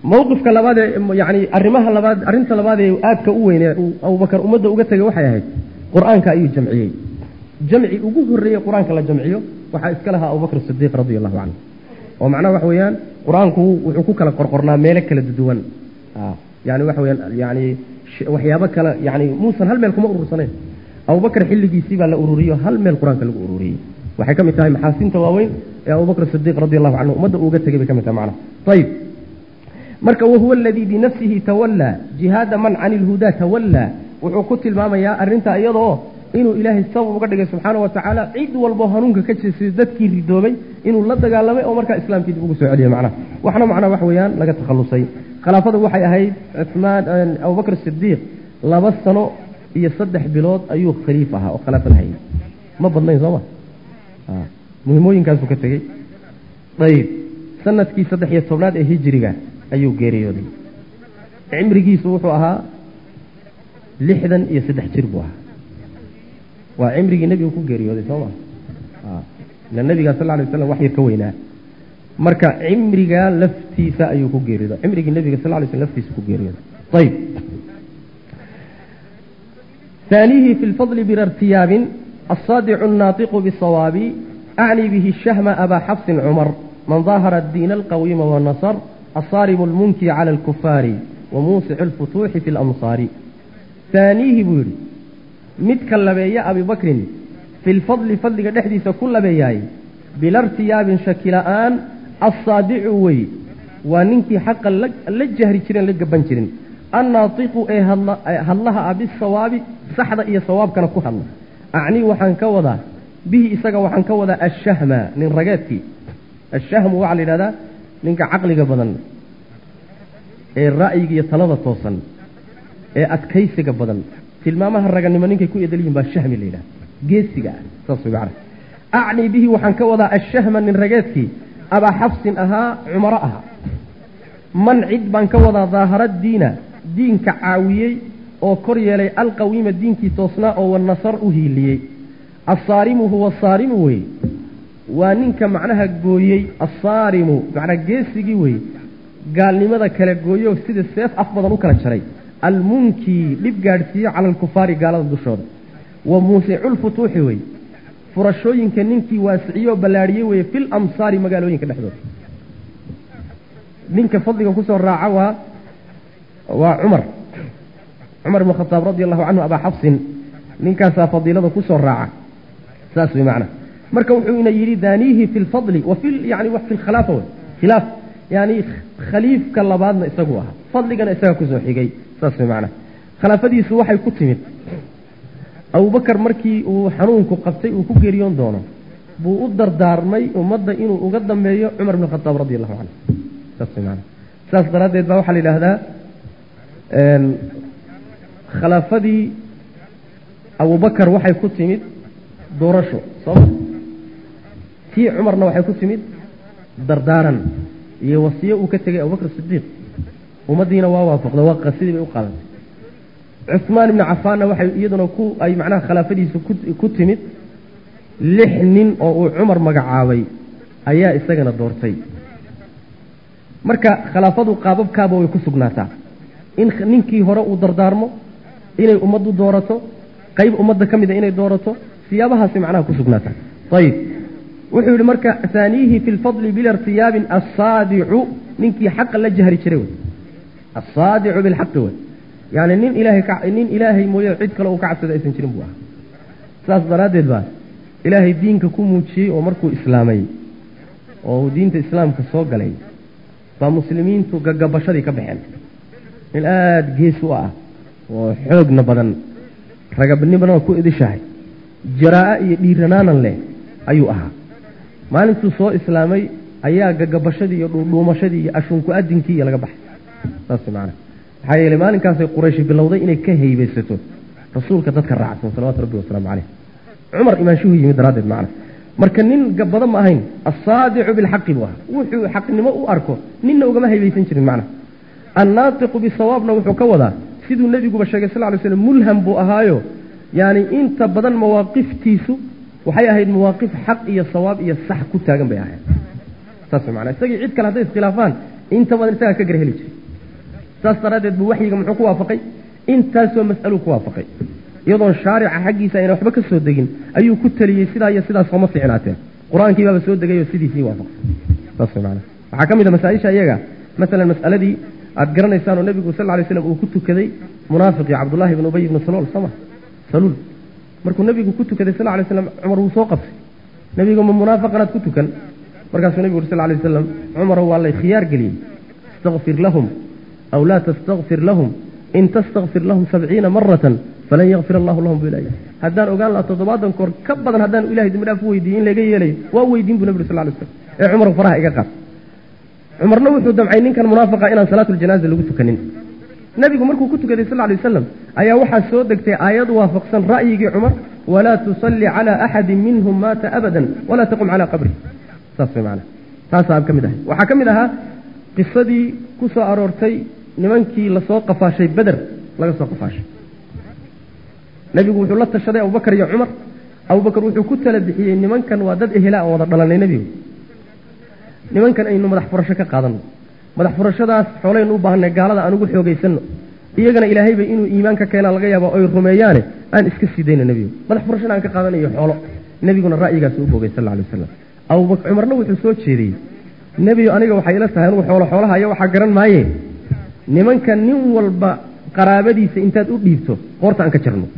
mowqifka labaad ee yani arrimaha labaad arrinta labaad ee aadka u weyn ee uu abubakar ummadda uga tegay waxay ahayd qur-aanka ayuu jamciyey jamci ugu horreeyey qur-aanka la jamciyo waxaa iska lahaa abubakr sidiiq radia allahu canhu oo macnaha waxa weeyaan qur-aanku wuxuu ku kala qorqornaa meelo kala duwan yani waxa weyaan yani waxyaabo kale yani muusan hal meel kuma urursanayn abubakar xilligiisii baa la ururiyo hal meel qur-aanka lagu ururiyey waxay ka mid tahay maxaasinta waaweyn ee abubakr sidiiq radi allahu canhu ummadda uuga tegay bay ka mid tahay macnaha ayib marka wahuwa aladii binafsihi tawallaa jihaada man cani ilhudaa tawallaa wuxuu ku tilmaamayaa arrintaa iyadoo inuu ilaahay sabab uga dhigay subxaana wa tacaala cid walbo hanuunka ka jeestay dadkii ridoobay inuu la dagaalamay oo markaa islaamkii dib ugu soo celiyay macnaha waxna macnaa wax weeyaan laga takhallusay khilaafadu waxay ahayd cumaan abubakr sidiiq laba sano iyo saddex bilood ayuu khaliif ahaa oo khilaafada hayay ma badnayn sooma muhimooyinkaasuu ka tegey ayib sanadkii saddex iyo tobnaad ee hijiriga ayuu geeriyooday cimrigiisu wuxuu ahaa lixdan iyo saddex jir buu ahaa waa cimrigii nebigu ku geeriyooday soo ma ila nebiga sal ly waslam wax yar ka weynaa marka cimriga laftiisa ayuu ku geeriyooday cimrigii nebiga sal ly slm laftiisa ku geeriyooday ayib ثانيه في الفضل بلا ارتياب الصادع الناطق بالصواب أعني به الشهم أبا حفص عمر من ظاهر الدين القويم والنصر الصارم المنكي على الكفار وموسع الفتوح في الأمصار ثانيه بوري متك لبيا أبي بكر في الفضل فضل دحديث كل بياي بلا ارتياب شكلان الصادع وي وننكي حقا لجهر جرين لقبان جرين الناطق إيه هلها أبي الصواب صحدا إيه صواب كان كهلا أعني وحن كوضا به إساق وحن كوضا الشهم من رقاتك الشهم وعلى هذا ninka caqliga badan ee ra'yiga iyo talada toosan ee adkaysiga badan tilmaamaha raganimo ninkay ku edel yihin baa shahmi la yidhaha geesiga ah saas way macana acni bihi waxaan ka wadaa ashahma nin rageedkii abaa xafsin ahaa cumaro ahaa man cid baan ka wadaa daahara diina diinka caawiyey oo kor yeelay alqawiima diinkii toosnaa oo wanasar u hiiliyey assaarimu huwa saarimu wey waa ninka macnaha gooyey assaarimu macnaa geesigii wey gaalnimada kala gooyo sida seef af badan u kala jaray almunkii dhib gaadhsiiyo cala alkufaari gaalada dushooda wa muusiculfutuuxi wey furashooyinka ninkii waasiciyo oo ballaadhiyey weye fil amsaari magaalooyinka dhexdooda ninka fadliga kusoo raaca waa waa cumar cumar ibn khataab radi allahu canhu abaa xafsin ninkaasaa fadiilada kusoo raaca saas wey macnaa marka wuxuu ina yidhi daaniihi fi lfadli wa fi yani fi lkhilaafa wey khilaaf yani khaliifka labaadna isagu ahaa fadligana isaga kusoo xigay saas way macnaha khilaafadiisu waxay ku timid abubakar markii uu xanuunku qabtay uu ku geeriyoon doono buu u dardaarmay ummadda inuu uga dambeeyo cumar bn khataab radi allahu canhu saas way macnaha saas daraaddeed baa waxaa la yidhaahdaa khilaafadii abubakar waxay ku timid doorasho sooma tii cumarna waxay ku timid dardaaran iyo wasiyo uu ka tegay abubakr sidiiq ummaddiina waa waafaqda waa qasidii bay u qaadantay cuhmaan ibni cafaanna waxay iyaduna ku ay macnaha khilaafadiisa ku timid lix nin oo uu cumar magacaabay ayaa isagana doortay marka khilaafadu qaababkaaba way ku sugnaataa in ninkii hore uu dardaarmo inay ummaddu doorato qayb ummadda ka mida inay doorato siyaabahaasi macnaha ku sugnaataa ayib wuxuu yidhi marka haaniihi fi lfadli bila irtiyaabin assaadicu ninkii xaqa la jahri jiray wey assaadicu bilxaqi wey yani nin ilaahay nin ilaahay mooye cid kale uu ka cabsada aysan jirin buu ahaa saas daraaddeed baa ilaahay diinka ku muujiyey oo markuu islaamay oo uu diinta islaamka soo galay baa muslimiintu gagabashadii ka baxeen nin aada gees u ah oo xoogna badan ragabnimana ku idishahay jaraa-o iyo dhiiranaanan leh ayuu ahaa maalintuu soo islaamay ayaa gagabashadii iyo dhuudhuumashadii iyo ashunku adinkii iyo laga baxay saas maana maxaa yeeley maalinkaasay qurayshi bilowday inay ka haybaysato rasuulka dadka raacsan salawatu rabbi wasalaamu caleyh cumar imaanshuhu yimid daraaddeed macna marka nin gabado ma ahayn assaadicu bilxaqi buu ahaa wuxuu xaqnimo u arko ninna ugama haybaysan jirin macna annaatiqu bisawaabna wuxuu ka wadaa siduu nebiguba sheegay sal ly slm mulham buu ahaayo yani inta badan mawaaqiftiisu waxay ahayd mawaaqif xaq iyo sawaab iyo sax ku taagan bay ahayd saas mana isagii cid kale hadday iskhilaafaan inta badan isagaa ka gar heli jiray saas daraaddeed buu waxyiga muxuu ku waafaqay intaasoo mas'aluu ku waafaqay iyadoon shaarica xaggiisa ayna waxba ka soo degin ayuu ku teliyey sidaa iyo sidaas sooma fiicnaateen qur-aankii baaba soo degay oo sidiisii waafaqsay saas way macana waxaa ka mid a masaa-isha iyaga masalan mas'aladii aad garanaysaan oo nebigu sal lla lay slam uu ku tukaday munaafiqii cabdullahi ibn ubay ibnu salool sama saluul markuu nebigu ku tukaday sal lla lay slam cumar wuu soo qabtay nebigu ma munaafaqanaad ku tukan markaasuu nebigu uri sal lla lay wasalam cumarow waa lay khiyaar geliyey istakfir lahum aw laa tastakfir lahum in tastakfir lahum sabciina maratan falan yakfir allahu lahum bu ilahy haddaan ogaan laha toddobaatan koor ka badan haddaan ilahay dembi dhaaf u weydiiye in laga yeelayo waa weydiin bu nebi uri sal lay slam ee cumar faraha iga qaad cumarna wuxuu damcay ninkan munaafiqa inaan salaatuljanaaza lagu tukanin nebigu markuu ku tukaday sal lay wasalam ayaa waxaa soo degtay aayad waafaqsan ra'yigii cumar walaa tusalli calaa axadin minhum maata abadan walaa taqum calaa qabri saas way maana taasaa ka mid ahay waxaa ka mid ahaa qisadii ku soo aroortay nimankii lasoo qafaashay beder laga soo qafaashay nebigu wuxuu la tashaday abubakar iyo cumar abubakar wuxuu ku tala bixiyey nimankan waa dad ehela aan wada dhalanay nebigu nimankan aynu madax furasho ka qaadanno madax furashadaas xoolaynu u baahanay gaalada aan ugu xoogaysanno iyagana ilaahayba inuu iimaan ka keenaa laga yaabo oy rumeeyaane aan iska sii dayno nebigu madax furashana aan ka qaadanayo xoolo nebiguna ra'yigaas u boogay sal alay wasalam abubakar cumarna wuxuu soo jeediyey nebigu aniga waxay ila tahay anugu xoolo xoolaha iyo waxaa garan maaye nimanka nin walba qaraabadiisa intaad u dhiibto qoorta aan ka jarno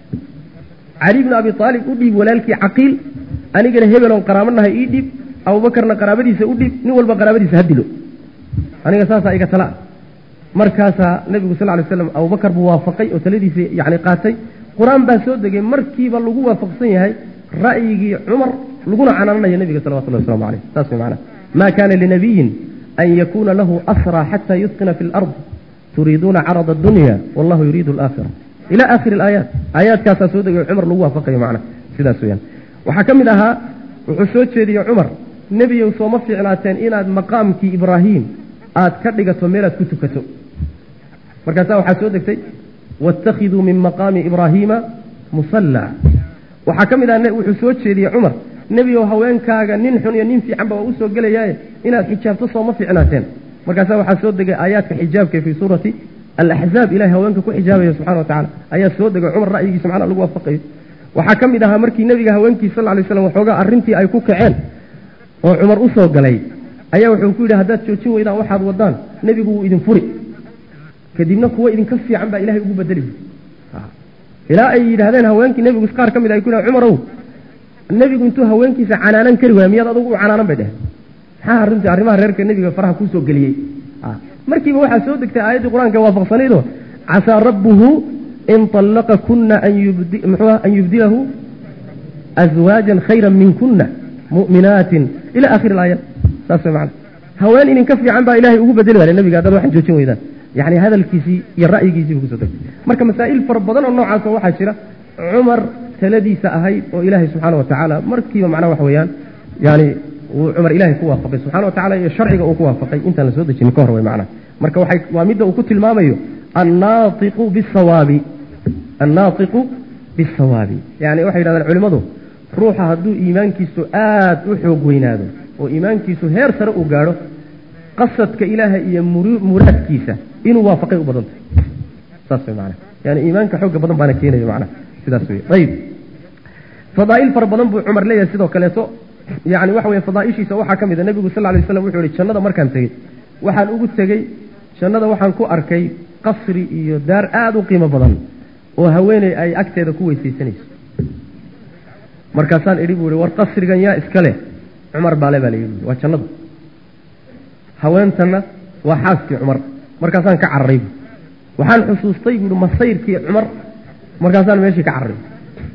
cali bnu abi aalib u dhiib walaalkii caqiil anigana hebeloon qaraabanahay ii dhiib abubakarna qaraabadiisa u dhiib nin walba qaraabadiisa ha dilo aniga saasaa iga tala markaasaa nebigu sal lay slam abubakar buu waafaqay oo taladiisa yani qaatay qur-aan baa soo degay markiiba lagu waafaqsan yahay ra'yigii cumar laguna canaananayo nebiga salawatullahi waslamu aleyh saas way macana ma kana linabiyin an yakuna lahu asraa xata yusqina fi lard turiiduuna carada adunya wallahu yuriidu alaakhira ila aakhiri alaayaat aayaadkaasaa soo degay cumar lagu waafaqayo macna sidaas weyaan waxaa ka mid ahaa wuxuu soo jeediyey cumar nebiyow sooma fiicnaateen inaad maqaamkii ibraahim aad ka dhigato meelaad ku tukato markaasaa waxaa soo degtay waittakhiduu min maqaami ibraahiima musallaa waxaa ka mid ah wuxuu soo jeediyey cumar nebiyow haweenkaaga nin xun iyo nin fiicanba waa u soo gelayaaye inaad xijaabto sooma fiicnaateen markaasaa waxaa soo degay aayaadka xijaabka fii suurati alaxzaab ilahay haweenka ku xijaabaya subxana wa tacala ayaa soo degay cumar ra'yigiisa macnaa lagu waafaqayo waxaa ka mid ahaa markii nebiga haweenkiisa sal lay slam waxoogaa arrintii ay ku kaceen oo cumar u soo galay ayaa wuxuu ku yidhi haddaad joojin weydaan waxaad wadaan nebigu wuu idin furi kadibna kuwa idinka fiican baa ilahay ugu bedeli ilaa ay yidhaahdeen haweenkii nebigu qaar ka mid ay ku yidhahan cumarow nebigu intuu haweenkiisa canaanan kari waaya miyaad adugu u canaanan bay dheheen maxaa arrintii arrimaha reerka nebiga faraha kuu soo geliyey markiiba waxaa soo degtay aayaddii qur-aanka waafaqsanaydoo casaa rabbuhu in طallaqa kuna an yubdilahu aswaajan khayra minkuna mu'minaatin ila akhiri aaya saas way macana haween idinka fiican baa ilahay ugu bedeli waaya nebiga haddaad waxaan joojin weydaan yani hadalkiisii iyo ra'yigiisii buu kusoo degtay marka masaa'il fara badan oo noocaasa waxaa jira cumar taladiisa ahayd oo ilaahay subxaana wa tacaala markiiba macnaha waxa weeyaan yani uu cumar ilahay ku waafaqay subxana wa tacala iyo sharciga uu ku waafaqay intaan la soo dejinin ka hor way macnaha marka waxay waa midda uu ku tilmaamayo annaatiqu bisawaabi annaatiqu bisawaabi yani waxay yidhahdaan culimmadu ruuxa hadduu iimaankiisu aad u xoog weynaado oo iimaankiisu heer sare uu gaadho qasadka ilaaha iyo muraadkiisa inuu waafaqay u badan tahay saas way macana yani iimaanka xooga badan baana keenaya macnaha sidaas wey ayib fadaa'il fara badan buu cumar leeyahay sidoo kaleeto yani waxa weye fadaa'ishiisa waxaa ka mid a nebigu sal lla lay slam wuxuu yihi jannada markaan tegey waxaan ugu tegey jannada waxaan ku arkay qasri iyo daar aada u qiimo badan oo haweeney ay agteeda ku weysaysanayso markaasaan idhi buu ihi war qasrigan yaa iska leh cumar baale baa layidhi waa jannada haweentanna waa xaaskii cumar markaasaan ka cararay bu waxaan xusuustay buuhi masayrkii cumar markaasaan meeshii ka cararay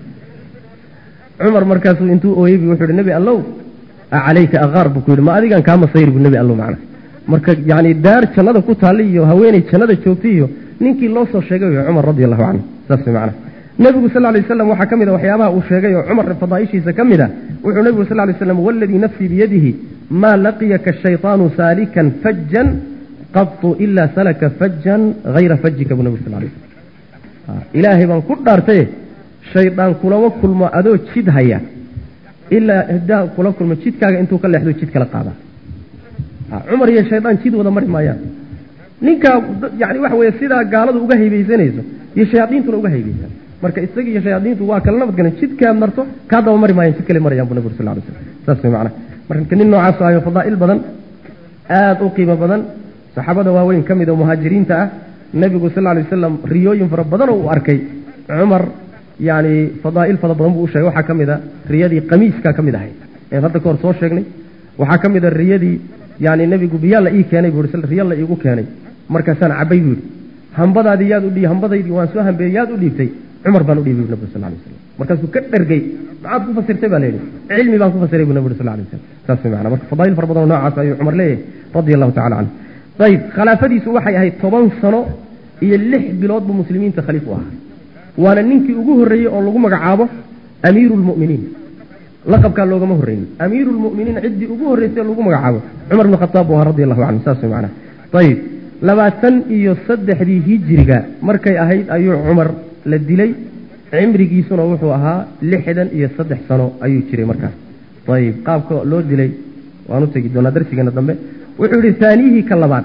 cumar markaasuu intuu ooyey bu wuxuu ihi nebi allow calayka aqaar buu ku yidhi ma adigan kaa masayr bu nebi allow macna marka yacni daar jannada ku taalla iyo haweeney jannada joogtay iyo ninkii loo soo sheegay wey cumar radi allahu canhu saas way macna nebigu sal lay waslam waxaa ka mid a waxyaabaha uu sheegay oo cumar fadaa'ishiisa ka mid a wuxuu nebigu sal lay slam waladii nafsii biyadihi maa laqiyaka shayطaanu saalikan fajan qatu ilaa salaka fajan hayra fajika buu nebigu sal lay slam ilaahay baan ku dhaartaye shaydaan kulama kulmo adoo jid haya ilaa hdaa kula kulmo jidkaaga intuu ka leexdo jid kala qaadaa cumar iyo shaydaan jid wada mari maayaan ninkaa yani waxa weye sidaa gaaladu uga haybaysanayso iyo shayaadiintuna uga haybaysan marka isaga iyo shayaadiintu waa kala nabadgalan jidkaad marto kaa daba mari maayaan jid kale marayaan bu nabig sal lay slam saas way macnaha marka nin noocaas ayo fadaa'il badan aada u qiimo badan saxaabada waaweyn ka mid oo muhaajiriinta ah nebigu sal lay wasalam riyooyin fara badan oo uu arkay cumar yani fadaa'il fara badan buu u sheegay waxaa ka mid a riyadii qamiiskaa ka mid ahayd een hadda ka hor soo sheegnay waxaa ka mid a riyadii yani nebigu biyaa la ii keenay buu i riya la iigu keenay markaasaan cabay buu yidhi hambadaadii yaad udhi hambadaydii waan soo hambeeyey yaad u dhiibtay cumar baan u dhiibay bu nabig sal lay waslam markaasuu ka dhergey maxaad ku fasirtay baa layidhi cilmi baan ku fasiray bu nabig sal lay waslam saas way macana marka fadaa'il fara badan oo noocaas ayuu cumar leeyahay radia allahu tacala canhu ayib khilaafadiisu waxay ahayd toban sano iyo lix bilood buu muslimiinta khaliif u ahaa waana ninkii ugu horreeyey oo lagu magacaabo amiiru lmu'miniin laqabkaa loogama horreynin amiiru lmu'miniin ciddii ugu horreysay lagu magacaabo cumar bn khataab buu ahaa radi allahu canhu saas way macana ayib labaatan iyo saddexdii hijiriga markay ahayd ayuu cumar la dilay cimrigiisuna wuxuu ahaa lixdan iyo saddex sano ayuu jiray markaas ayib qaabka loo dilay waan u tegi doonaa darsigeena dambe wuxuu yihi haaniyihii ka labaad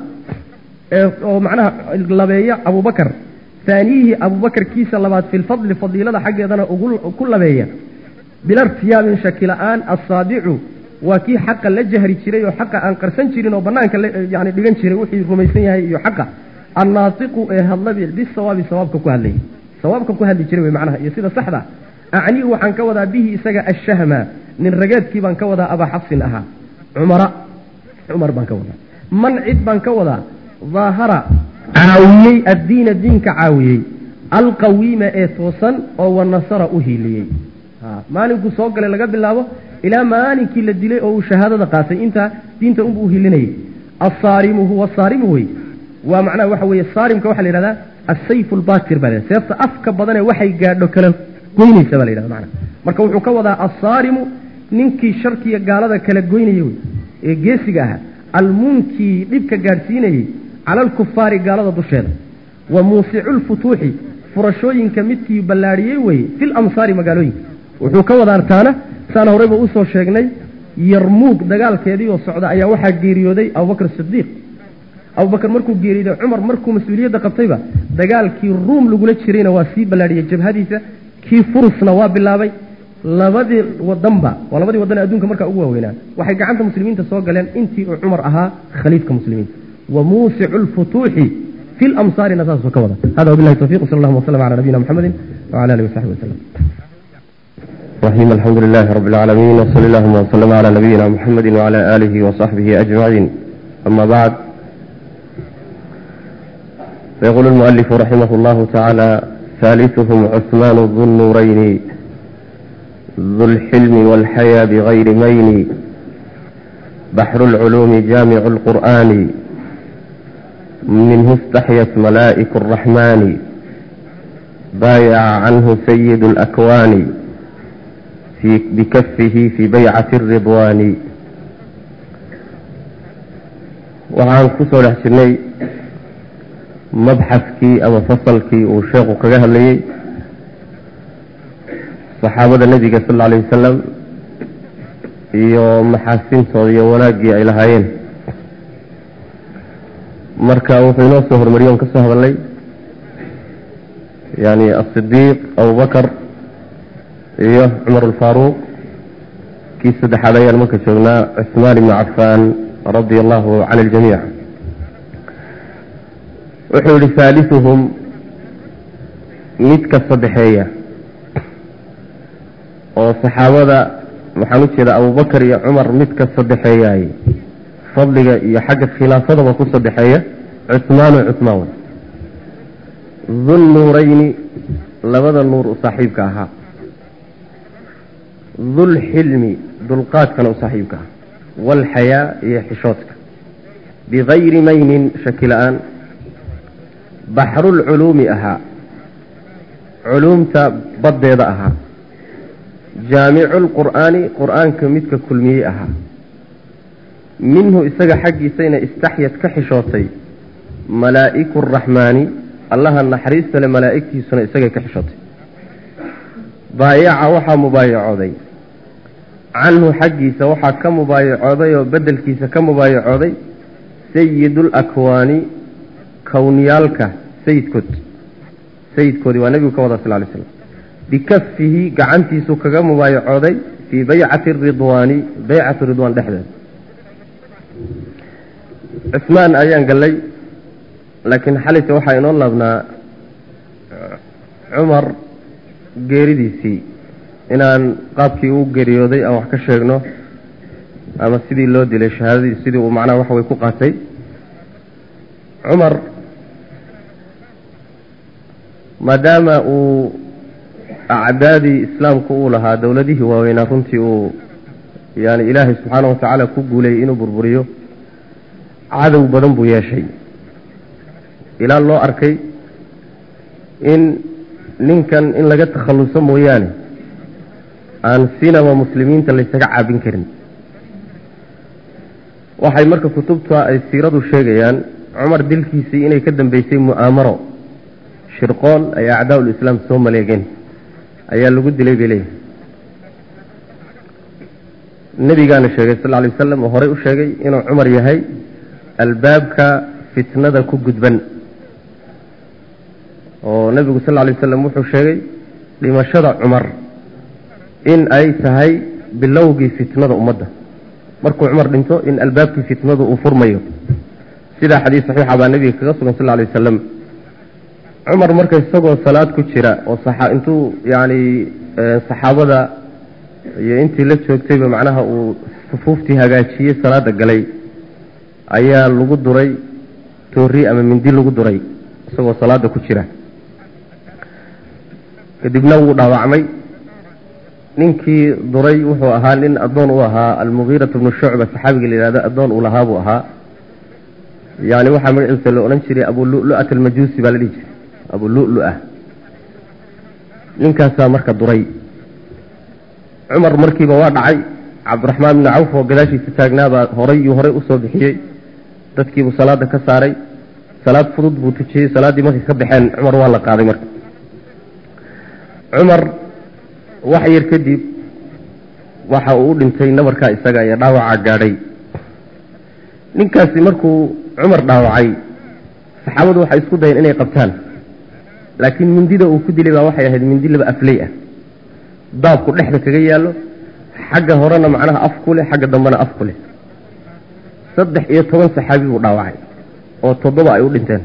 oo macnaha labeeya abubakar haaniyihii abubakar kiisa labaad fi lfadli fadiilada xaggeedana ku labeeya bilartiyaabin shaki la-aan assaadicu waa kii xaqa la jahri jiray oo xaqa aan qarsan jirin oo banaanka yani dhigan jiray wixii rumaysan yahay iyo xaqa annaatiqu ee hadlabi bisawaabi sawaabka ku hadlayay sawaabka ku hadli jiray wey macnaha iyo sida saxda acnii waxaan ka wadaa bihi isaga ashahma nin rageedkii baan ka wadaa abaa xafsin ahaa cumara cumar baan ka wadaa man cid baan ka wadaa daahara caawiyey addiina diinka caawiyey alqawiima ee toosan oo wanasara u hiiliyey maalinkuu soo galay laga bilaabo ilaa maalinkii la dilay oo uu shahaadada qaatay intaa diinta unbu u hilinayay asaarimu huwa saarimu wey waa macnaha waxa weeye saarimka waxaa la yidhahdaa asayfu lbatir baa la seefta afka badanee waxay gaadho kala goynaysa baa la yidhahda macnaha marka wuxuu ka wadaa assaarimu ninkii sharkiya gaalada kala goynaya wey ee geesiga ahaa almunkii dhibka gaadhsiinayey cala alkufaari gaalada dusheeda wa muusicu lfutuuxi furashooyinka midkii ballaadhiyey weye fi lamsaari magaalooyinka wuxuu ka wadaa taana saan horeyba usoo sheegnay yarmuug dagaalkeedii oo socda ayaa waxaa geeriyooday abubakr sidiiq abubakar markuu geeriyooday cumar markuu mas-uuliyadda qabtayba dagaalkii ruum lagula jirayna waa sii ballaadhiyey jabhadiisa kii furusna waa bilaabay labadii wadanba waa labadii wadan ee adduunka markaa ugu waaweynaa waxay gacanta muslimiinta soo galeen intii uu cumar ahaa khaliifka muslimiinta wa muusicu lfutuuxi fi lamsaarina saasuu ka wada hada wabilahi tawfiq sal allahuma waslm cala nabiyina mxamedi wcala alihi wasaxbi waslem رحيم الحمد لله رب العالمين وصلى اللهم وسلم على نبينا محمد وعلى آله وصحبه أجمعين أما بعد فيقول المؤلف رحمه الله تعالى ثالثهم عثمان ذو النورين ذو الحلم والحيا بغير مين بحر العلوم جامع القرآن منه استحيت ملائك الرحمن بايع عنه سيد الأكوان في بكفه في بيعة الرضوان waxaan kusoo dhex jirnay mabxaskii ama fasalkii uu sheekhu kaga hadlayey saxaabada nebiga sal alla alayh wasalam iyo maxaasintooda iyo wanaaggii ay lahaayeen marka wuxuu inoo soo hormariyey on ka soo hadalnay yani asidiiq abubakar iyo cumar alfaaruuq kii saddexaad ayaan marka joognaa cuثmaan ibnu cafaan radia allahu can اljamiic wuxuu yihi haaliثuhum midka saddexeeya oo saxaabada waxaan u jeeda abubakar iyo cumar midka saddexeeyaay fadliga iyo xagga khilaafadaba ku saddexeeya cuثmaanu cuثmaan wey dulnuurayni labada nuur u saaxiibka ahaa dulxilmi dulqaadkana u saaxiibka ah waalxayaa iyo xishoodka bigayri maynin shaki la-aan baxrulculuumi ahaa culuumta baddeeda ahaa jaamicu lqur'aani qur'aanka midka kulmiyey ahaa minhu isaga xaggiisayna istaxyad ka xishootay malaa'iku araxmaani allaha naxariista le malaa'igtiisuna isagay ka xishootay baayaca waxaa mubaayacooday canhu xaggiisa waxaa ka mubaayacooday oo bedelkiisa ka mubaayacooday sayidulakwaani kowniyaalka sayidkood sayidkoodii waa nebigu ka wada sal lay slam bikafihi gacantiisu kaga mubaayacooday fii baycati ridwaani baycati ridwaan dhexdeeda cismaan ayaan gallay laakiin xalisa waxaa inoo laabnaa cumar geeridiisii inaan qaabkii uu geeriyooday aan wax ka sheegno ama sidii loo dilay shahaadadii sidii uu macnaha waxa way ku qaatay cumar maadaama uu acdaadii islaamku uu lahaa dowladihii waaweynaa runtii uu yani ilaahay subxaana wa tacaala ku guulayay inuu burburiyo cadow badan buu yeeshay ilaa loo arkay in ninkan in laga takhalluso mooyaane aan sinaba muslimiinta laysaga caabin karin waxay marka kutubta ay siiradu sheegayaan cumar dilkiisii inay ka dambeysay mu'aamaro shirqool ay acdaa ulislaam soo maleegeen ayaa lagu dilay bay leeyahay nebigaana sheegay sal lay wasalam oo horey u sheegay inuu cumar yahay albaabka fitnada ku gudban oo nebigu sal lay wasalam wuxuu sheegay dhimashada cumar in ay tahay bilowgii fitnada ummadda markuu cumar dhinto in albaabkii fitnadu uu furmayo sidaa xadiis saxiixa baa nebiga kaga sugan sal lay wasalam cumar marka isagoo salaad ku jira oo intuu yani saxaabada iyo intii la joogtayba macnaha uu sufuuftii hagaajiyey salaada galay ayaa lagu duray toori ama mindi lagu duray isagoo salaada ku jira kadibna wuu dhaawacmay ninkii duray wuxuu ahaa nin addoon u ahaa almugiiratu bnu shucba saxaabiga la yihahdo addoon uu lahaa buu ahaa yani waxaa magaciisa la odhan jiray abu lulu'at almajuusi baa la dhihi jiray abu lulu-ah ninkaasaa marka duray cumar markiiba waa dhacay cabdiraxmaan bni cawf oo gadaashiisa taagnaabaa horay iyo horey usoo bixiyey dadkiibuu salaada ka saaray salaad fudud buu tujiyey salaaddii markay ka baxeen cumar waa la qaaday marka cumar wax yar kadib waxa uu u dhintay nabarkaa isaga iyo dhaawaca gaadhay ninkaasi markuu cumar dhaawacay saxaabadu waxay isku dayeen inay qabtaan laakiin mindida uu ku dilay baa waxay ahayd mindi laba afley ah daabku dhexda kaga yaallo xagga horena macnaha af ku leh xagga dambena af ku leh saddex iyo toban saxaabi buu dhaawacay oo toddoba ay u dhinteen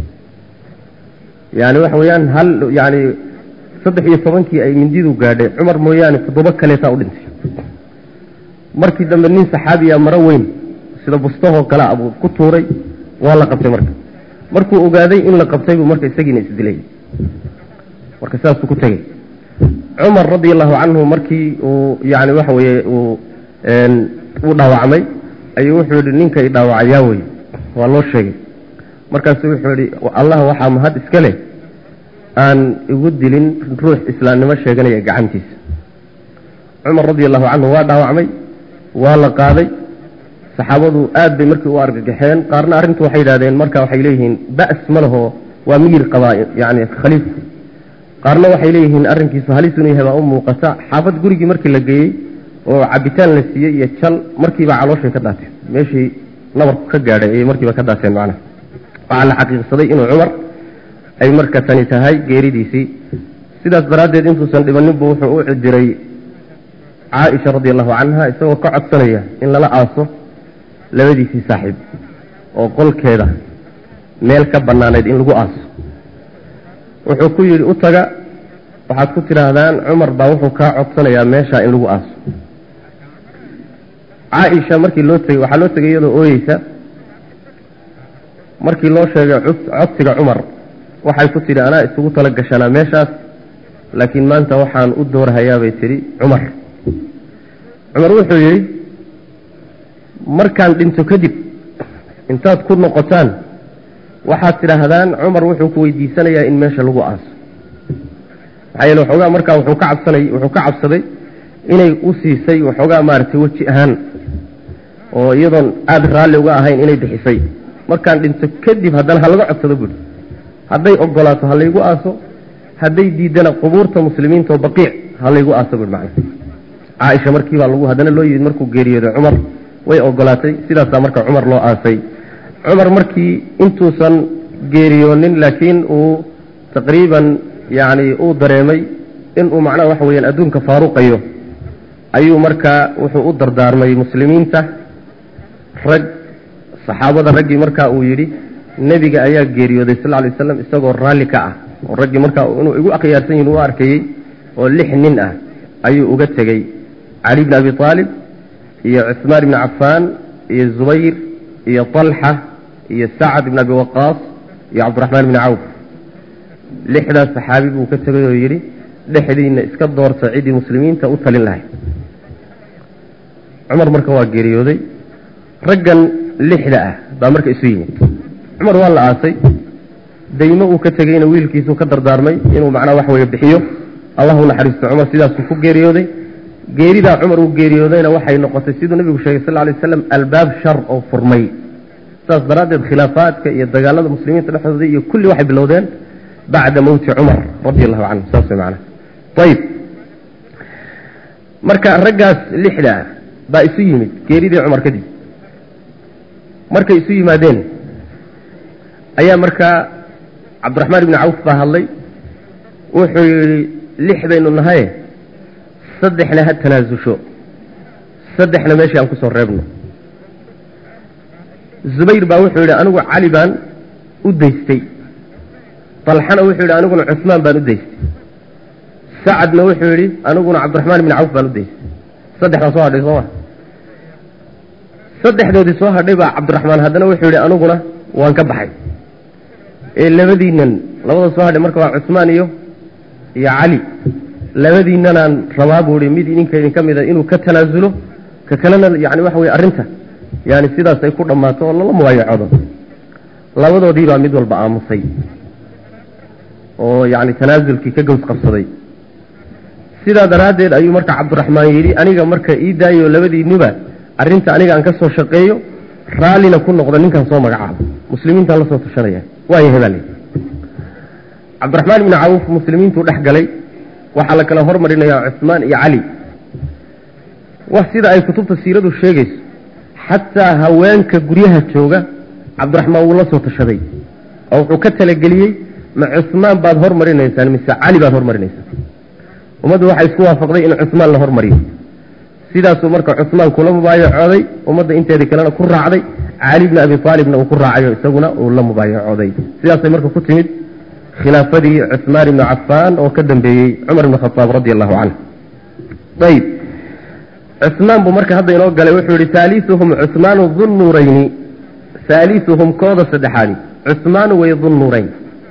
yani waxa weeyaan hal yani saddex iyo tobankii ay mindidu gaadhay cumar mooyaane toddoba kaleetaa u dhintay markii dambe nin saxaabiya maro weyn sida bustahoo kale abuu ku tuuray waa la qabtay marka markuu ogaaday in la qabtay buu marka isagiina isdilay marka saasuu ku tegey cumar radi allahu canhu markii uu yani waxa weeye uu uu dhaawacmay ayuu wuxuu yihi ninkay dhaawacayaa wey waa loo sheegay markaasu wuxuu yihi allah waxaa mahad iska leh aan igu dilin ruux islaamnimo sheeganaya gacantiisa cumar radi allahu canhu waa dhaawacmay waa la qaaday saxaabadu aad bay markii u argagaxeen qaarna arrintu waxay yidhahdeen marka waxay leeyihiin ba'as ma laho waa miyir qabaa yani khaliifku qaarna waxay leeyihiin arrinkiisu halis inuu yahay baa u muuqata xaafad gurigii markii la geeyey oo cabitaan la siiyey iyo jal markiiba calooshay ka daateen meeshii nabarku ka gaadhay ayay markiiba ka daateen macnaha waxaa la xaqiiqsaday inuu cumar ay marka tani tahay geeridiisii sidaas daraaddeed intuusan dhibaninbu wuxuu u diray caaisha radi allahu canha isagoo ka codsanaya in lala aaso labadiisii saaxiib oo qolkeeda meel ka bannaanayd in lagu aaso wuxuu ku yidhi u taga waxaad ku tidhaahdaan cumar baa wuxuu kaa codsanayaa meeshaa in lagu aaso caaisha markii loo tegey waxaa loo tegay iyadoo ooyeysa markii loo sheegay codsiga cumar waxay ku tidhi anaa isugu tala gashanaa meeshaas laakiin maanta waxaan u doorhayaabay tidhi cumar cumar wuxuu yidhi markaan dhinto kadib intaad ku noqotaan waxaad tidhaahdaan cumar wuxuu ku weydiisanayaa in meesha lagu aaso maxaa yeele waxoogaa markaa wuxuu ka cabsanay wuxuu ka cabsaday inay u siisay waxoogaa maaragtay weji ahaan oo iyadoon aada raalli uga ahayn inay bixisay markaan dhinto kadib haddana ha laga codsado buuri hadday ogolaato ha laygu aaso hadday diidana qubuurta muslimiinta oo baqiic ha laygu aaso buuri macna caaisha markiibaa lagu haddana loo yimid markuu geeriyooday cumar way ogolaatay sidaasaa marka cumar loo aasay cumar markii intuusan geeriyoonin laakiin uu taqriiban yacni uu dareemay inuu macnaha waxa weeyaan adduunka faaruqayo ayuu markaa wuxuu u dardaarmay muslimiinta rag saxaabada raggii markaa uu yidhi nebiga ayaa geeriyooday sal lla lay waslam isagoo raalli ka ah oo raggii markaa inuu igu akhyaarsan yihin u arkayey oo lix nin ah ayuu uga tegey cali bni abi aalib iyo cuثmaan ibni cafaan iyo zubayr iyo طalxa iyo sacad ibn abi waqaas iyo cabdiraxmaan ibni cawf lixdaas saxaabi buu ka tegay oo yidhi dhexdiina iska doorta ciddii muslimiinta u talin lahay cumar marka waa geeriyooday raggan lixda ah baa marka isu yimid cumar waa la aasay daymo uu ka tegeyna wiilkiisuu ka dardaarmay inuu macnaha wax weeye bixiyo allahu naxariisto cumar sidaasuu ku geeriyooday geeridaa cumar uu geeriyoodayna waxay noqotay siduu nebigu sheegay sal lay waslam albaab shar oo furmay saas daraaddeed khilaafaadka iyo dagaalada muslimiinta dhexdooda iyo kulli waxay bilowdeen bacda mowti cumar radi allahu canhu saas way macnaha ayib marka raggaas lixda ah baa isu yimid geeridii cumar kadib markay isu yimaadeen ayaa markaa cabdiraxmaan ibni cawf baa hadlay wuxuu yidhi lix baynu nahaye saddexna ha tanaasusho saddexna meeshii aan ku soo reebno zubayr baa wuxuu yidhi anigu cali baan u daystay dalxana wuxuu yidhi aniguna cusmaan baan u daystay sacadna wuxuu yidhi aniguna cabdiraxmaan ibni cawf baan u daystay saddexdaa soo hadhay sooma saddexdoodii soo hadhay baa cabdiraxmaan haddana wuxuu yidhi aniguna waan ka baxay ee labadiinan labada soo hadhay marka waa cusmaan iyo iyo cali labadiinanaan rabaa buu ihi mid idinka idin ka mida inuu ka tanaasulo ka kalena yani waxa weye arrinta yani sidaas ay ku dhammaato oo lala mubaayacoodo labadoodii baa mid walba aamusay oo yani tanaasulkii ka gaws qabsaday sidaa daraaddeed ayuu marka cabdiraxmaan yidhi aniga marka ii daayo labadiinuba arrinta aniga aan ka soo shaqeeyo raallina ku noqdo ninkan soo magacaabo muslimiintaan la soo tashanaya waayo hebale cabdiraxmaan ibni cawf muslimiintuu dhex galay waxaa la kala hormarinayaa cusmaan iyo cali wax sida ay kutubta siiradu sheegayso xataa haweenka guryaha jooga cabdiraxmaan wuu la soo tashaday oo wuxuu ka talageliyey ma cusmaan baad hormarinaysaan mise cali baad hormarinaysaan ummaddu waxay isku waafaqday in cusmaan la hormariyo sidaasuu marka cusmaan kula mubaayacooday ummadda inteedii kalena ku raacday cali bni abi aalibna uu ku raacayo isaguna uu la mubaayacooday sidaasay marka ku timid khilaafadii cusmaan ibni cafaan oo ka dambeeyey cumar ibn khataab radi allahu canhu ayb cusmaan buu marka hadda inoo galay wuxuu yihi haaliuhum cusmaanu dunnuurayni haaliuhum kooda saddexaadi cusmaanu way dunnuurayn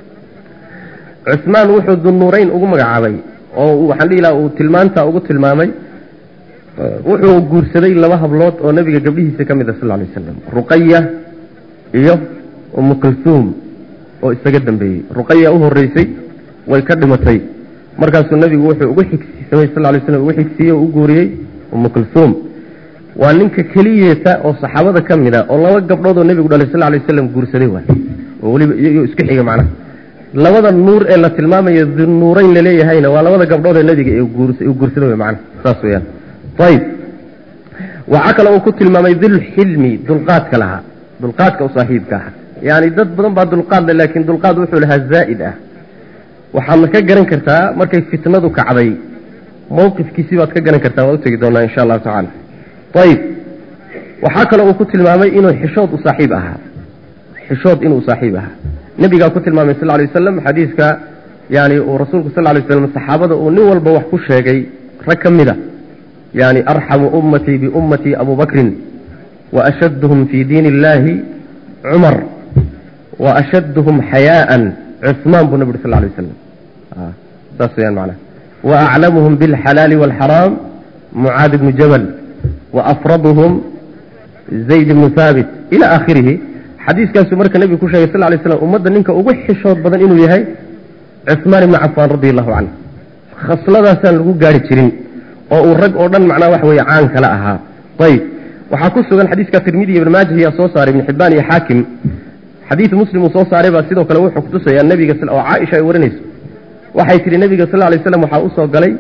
cusmaan wuxuu dunnuurayn ugu magacaabay oo waxaan dhihi laha uu tilmaanta ugu tilmaamay wuxuu guursaday laba hablood oo nebiga gabdhihiisa ka mid a sal lay waslam ruqaya iyo umu kulsuum oo isaga dambeeyey ruqaya u horeysay way ka dhimatay markaasuu nebigu wuxuu ugu xigsiisamay sal lay slam ugu xigsiiyey oo u guuriyey umu kulsuum waa ninka keliyeeta oo saxaabada ka mid a oo laba gabdhood oo nebigu dhalay sal lay waslam guursaday waay oo weliba iyagoo isku xiga macnaha labada nuur ee la tilmaamayo dunuurayn laleeyahayna waa labada gabdhood ee nebiga uu guursaday way macnaha saas weyaan ayb waxaa kale uu ku tilmaamay dulxilmi dulqaadka lahaa dulqaadka u saaxiibka aha yani dad badan baa dulqaad le laakiin dulqaad wuxuu lahaa zaa'id ah waxaadna ka garan kartaa markay fitnadu kacday mawqifkiisii baad ka garan kartaa waa utegi doonaa insha allahu tacala ayib waxaa kale uu ku tilmaamay inuu xishood u saaxiib ahaa xishood inuu saaxiib ahaa nebigaa ku tilmaamay sal lay wasalam xadiiska yani uu rasuulku sal lay waslam saxaabada uu nin walba wax ku sheegay rag ka mid a yani arxamu ummatii biummatii abu bakrin waashadduhum fii diin illahi cumar waashadduhum xayaaan cusmaan buu nabi uri sal lay waslam saas weyaan macnaha waaclamuhum bilxalaali waalxaraam mucaad ibnu jabal waafraduhum zayd ibnu haabit ila aakhirihi xadiiskaasuu marka nebigu ku sheegay sal lay slam ummadda ninka ugu xishood badan inuu yahay cusmaan ibnu cafaan radi allahu canhu khasladaasaan lagu gaari jirin oo uu rag oo dhan macnaha wax weeye caan kala ahaa ayib waxaa ku sugan xadiiska tirmidi ibn maajah ayaa soo saaray ibn xibbaan iyo xaakim xadiid muslim uu soo saaray baa sidoo kale wuxuu kutusayaa nebiga oo caaisha ay warinayso waxay tihi nebiga sal lay slam waxaa usoo galay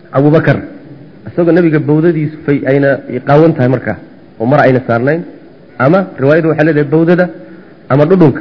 abubakar isagoo nebiga bawdadiisu fay ayna qaawan tahay markaa oo mar ayna saarnayn ama riwaayadu waxay leedahay bawdada ama dhudhunka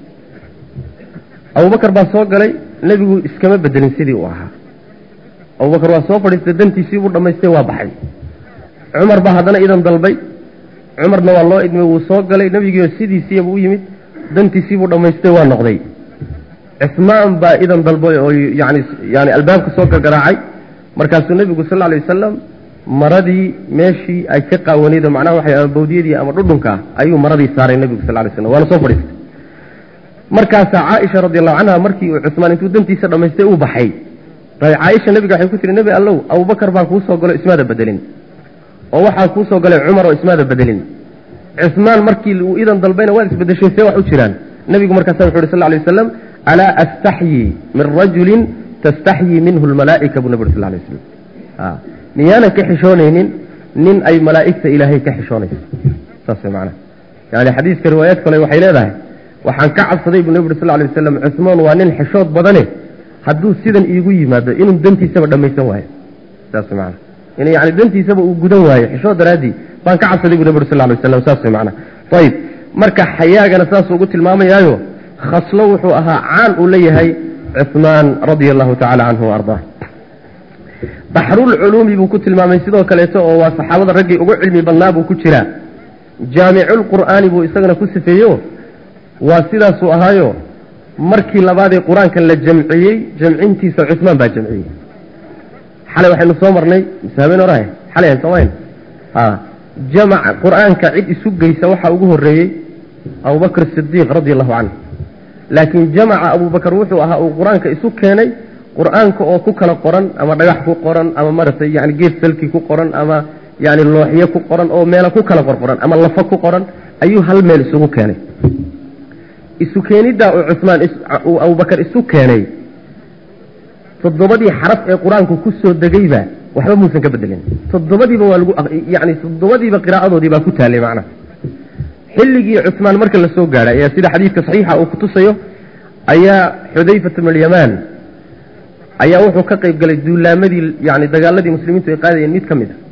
abubakar baa soo galay nebigu iskama bedelin sidii uu ahaa abubakar waa soo fadhiistay dantiisii buu dhammaystay waa baxay cumar baa haddana idan dalbay cumarna waa loo idmay wuu soo galay nebigiio sidiisiiba u yimid dantiisii buu dhammaystay waa noqday cismaan baa idan dalbay oo yani yani albaabka soo gargaraacay markaasuu nebigu sal lla alay wasalam maradii meeshii ay ka qaawanayd macnaha waxay ama bawdiyadii ama dhudhunka ah ayuu maradii saaray nebigu sal lay slam waana soo fadhiistay markaasaa caaisha radi allahu canha markii uu cusmaan intuu dantiisa dhammaystay uu baxay caaisha nebiga waxay ku tiri nebi allow abubakar baa kuu soo galo ismaada bedelin oo waxaa kuu soo galay cumar oo ismaada bedelin cismaan markii uu idan dalbayna waad isbedeshay see wax u jiraan nebigu markaasa wuxu uhi sal lay wasalam alaa astaxyii min rajulin tastaxyii minhu lmalaa'ika buu nabig ur sal lay waslam miyaanan ka xishoonaynin nin ay malaa'igta ilaahay ka xishoonayso saas way macnaha yani xadiiska riwaayaad kale waxay leedahay waxaan ka cabsaday buu nebi uri sal lay wasalam cusmaan waa nin xishood badane hadduu sidan iigu yimaado inuu dantiisaba dhammaysan waayo saas way macnaha in yani dantiisaba uu gudan waayo xishood daraaddii baan ka cabsaday bu nebi uri sal lay wasalam saas way macnaha ayib marka xayaagana saasuu ugu tilmaamayaayo khaslo wuxuu ahaa caan uu leeyahay cusmaan radia allahu tacala canhu ardaa baxrulculuumi buu ku tilmaamay sidoo kaleeto oo waa saxaabada raggii ugu cilmi badnaa buu ku jiraa jaamiculqur'aani buu isagana ku sifeeyo waa sidaasuu ahaayo markii labaadee qur-aankan la jamciyey jamcintiisa cusmaan baa jamciyey xalay waxaynu soo marnay mise habeen orahay xalay aan soomayn a jamac qur-aanka cid isu geysa waxaa ugu horreeyey abubakr sidiiq radi allahu canhu laakiin jamaca abubakar wuxuu ahaa uu qur-aanka isu keenay qur-aanka oo ku kala qoran ama dhagax ku qoran ama maratay yani geed salki ku qoran ama yani looxyo ku qoran oo meelo ku kala qorqoran ama lafo ku qoran ayuu hal meel isugu keenay isu keeniddaa uu cusmaan uu abubakar isu keenay toddobadii xaraf ee qur-aanku ku soo degayba waxba muusan ka bedelin toddobadiiba waa lagu yani toddobadiiba qiraa'adoodii baa ku taallay macnaha xilligii cusmaan marka la soo gaadhay ayaa sida xadiidka saxiixa uu kutusayo ayaa xudayfat bn alyamaan ayaa wuxuu ka qayb galay duulaamadii yani dagaaladii muslimiintu ay qaadayeen mid ka mid a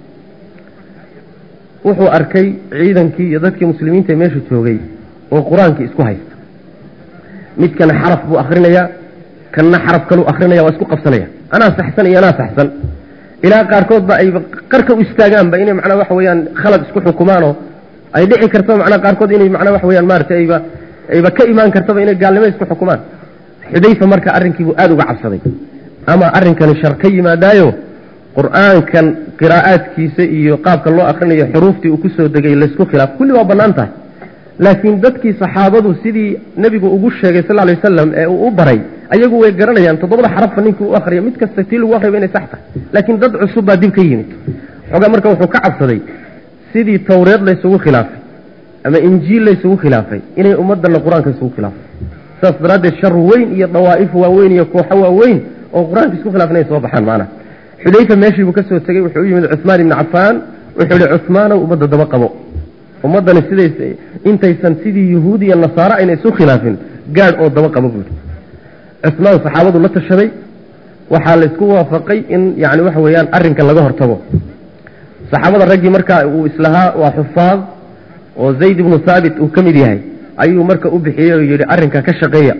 wuxuu arkay ciidankii iyo dadkii muslimiinta ee meesha joogay oo qur-aankii isku haysta midkana xaraf buu akrinayaa kanna xaraf kaluu akrinaya waa isku qabsanaya anaa saxsan iyo anaa saxsan ilaa qaarkoodba ayba qarka u istaagaanba inay macnaa waxa weeyaan khalad isku xukumaanoo ay dhici karto macnaa qaarkood inay macnaa waxa weyaan maaragtay ayba ayba ka imaan kartaba inay gaalnimo isku xukumaan xudayfa marka arrinkiibuu aada uga cabsaday ama arrinkani shar ka yimaadaayo qur-aankan qiraa'aadkiisa iyo qaabka loo akrinayo xuruuftii uu kusoo degay laysku khilaaf kulli waa bannaan tahay laakiin dadkii saxaabadu sidii nebigu ugu sheegay sal lay wasalam ee uu u baray ayagu way garanayaan toddobada xarafka ninkii u akriya mid kasta tii lagu akriyaba inay sax tahay laakiin dad cusub baa dib ka yimid xoogaa marka wuxuu ka cabsaday sidii tawreed laysugu khilaafay ama injiil laysugu khilaafay inay ummaddanna qur-aanka isugu khilaafay saas daraaddeed shar weyn iyo dawaa'if waaweyn iyo kooxo waaweyn oo qur-aanka isku khilaafan ay soo baxaan macnaha xudayfa meeshii buu ka soo tegey wuxuu u yimid cusmaan ibni cafaan wuxuu ihi cusmaanow ummadda daba qabo ummaddani sidays intaysan sidii yuhuud iyo nasaaro ayna isu khilaafin gaadh oo daba qabo buui cusmaan saxaabadu la tashaday waxaa laysku waafaqay in yani waxa weeyaan arrinkan laga hortago saxaabada raggii markaa uu islahaa waa xufaad oo zayd ibnu haabit uu ka mid yahay ayuu marka u bixiyey oo yidhi arrinka ka shaqeeya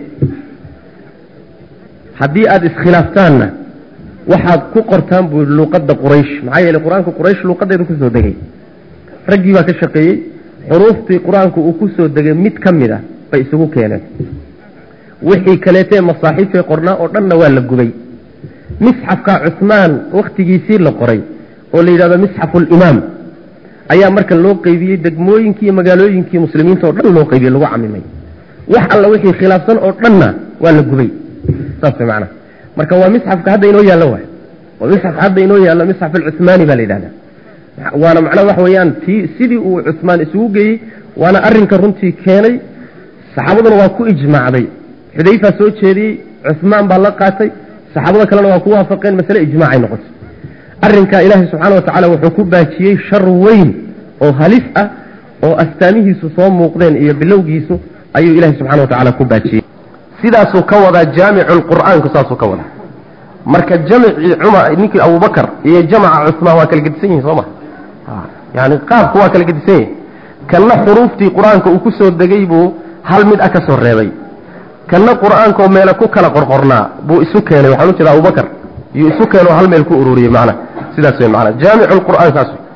haddii aada iskhilaaftaanna waxaad ku qortaan buu luuqadda quraysh maxaa yeeley qur-aanka quraysh luuqadeedu kusoo degay raggii baa ka shaqeeyey xuruuftii qur-aanku uu ku soo degay mid ka mid a bay isugu keeneen wixii kaleetee masaaxiifay qornaa oo dhanna waa la gubay misxafka cusmaan wakhtigiisii la qoray oo la yidhahdo misxafu limaam ayaa marka loo qeybiyey degmooyinkii iyo magaalooyinkii muslimiinta oo dhan loo qeybiyey lagu camimay wax alla wixii khilaafsan oo dhanna waa la gubay saas way macnaha marka waa misxafka hadda inoo yaallo waay waa misxafka hadda inoo yaallo misxaf alcuhmaani baa la yidhahdaa waana macnaha waxa weeyaan tii sidii uu cusmaan isugu geeyey waana arrinka runtii keenay saxaabaduna waa ku ijmaacday xudayfaa soo jeediyey cusmaan baa la qaatay saxaabada kalena waa ku waafaqeen masale ijmaacay noqotay arrinkaa ilaahay subxaana watacaala wuxuu ku baajiyey shar weyn oo halis ah oo astaamihiisu soo muuqdeen iyo bilowgiisu ayuu ilahay subxana wa tacala ku baajiyey sidaasuu ka wadaa jaamicu lqur'aanku saasuu ka wadaa marka jamcii cumar ninkii abubakar iyo jamaca cusmaan waa kala gedisan yihin soo ma yani qaabku waa kala gedisan yihin kanna xuruuftii qur-aanka uu ku soo degay buu hal mid ah ka soo reebay kanna qur-aankaoo meele ku kala qorqornaa buu isu keenay waxaan u jeeda abubakar yuu isu keenoo hal meel ku ururiyey macna sidaas wey macna jaamicu lqur'aan saas wey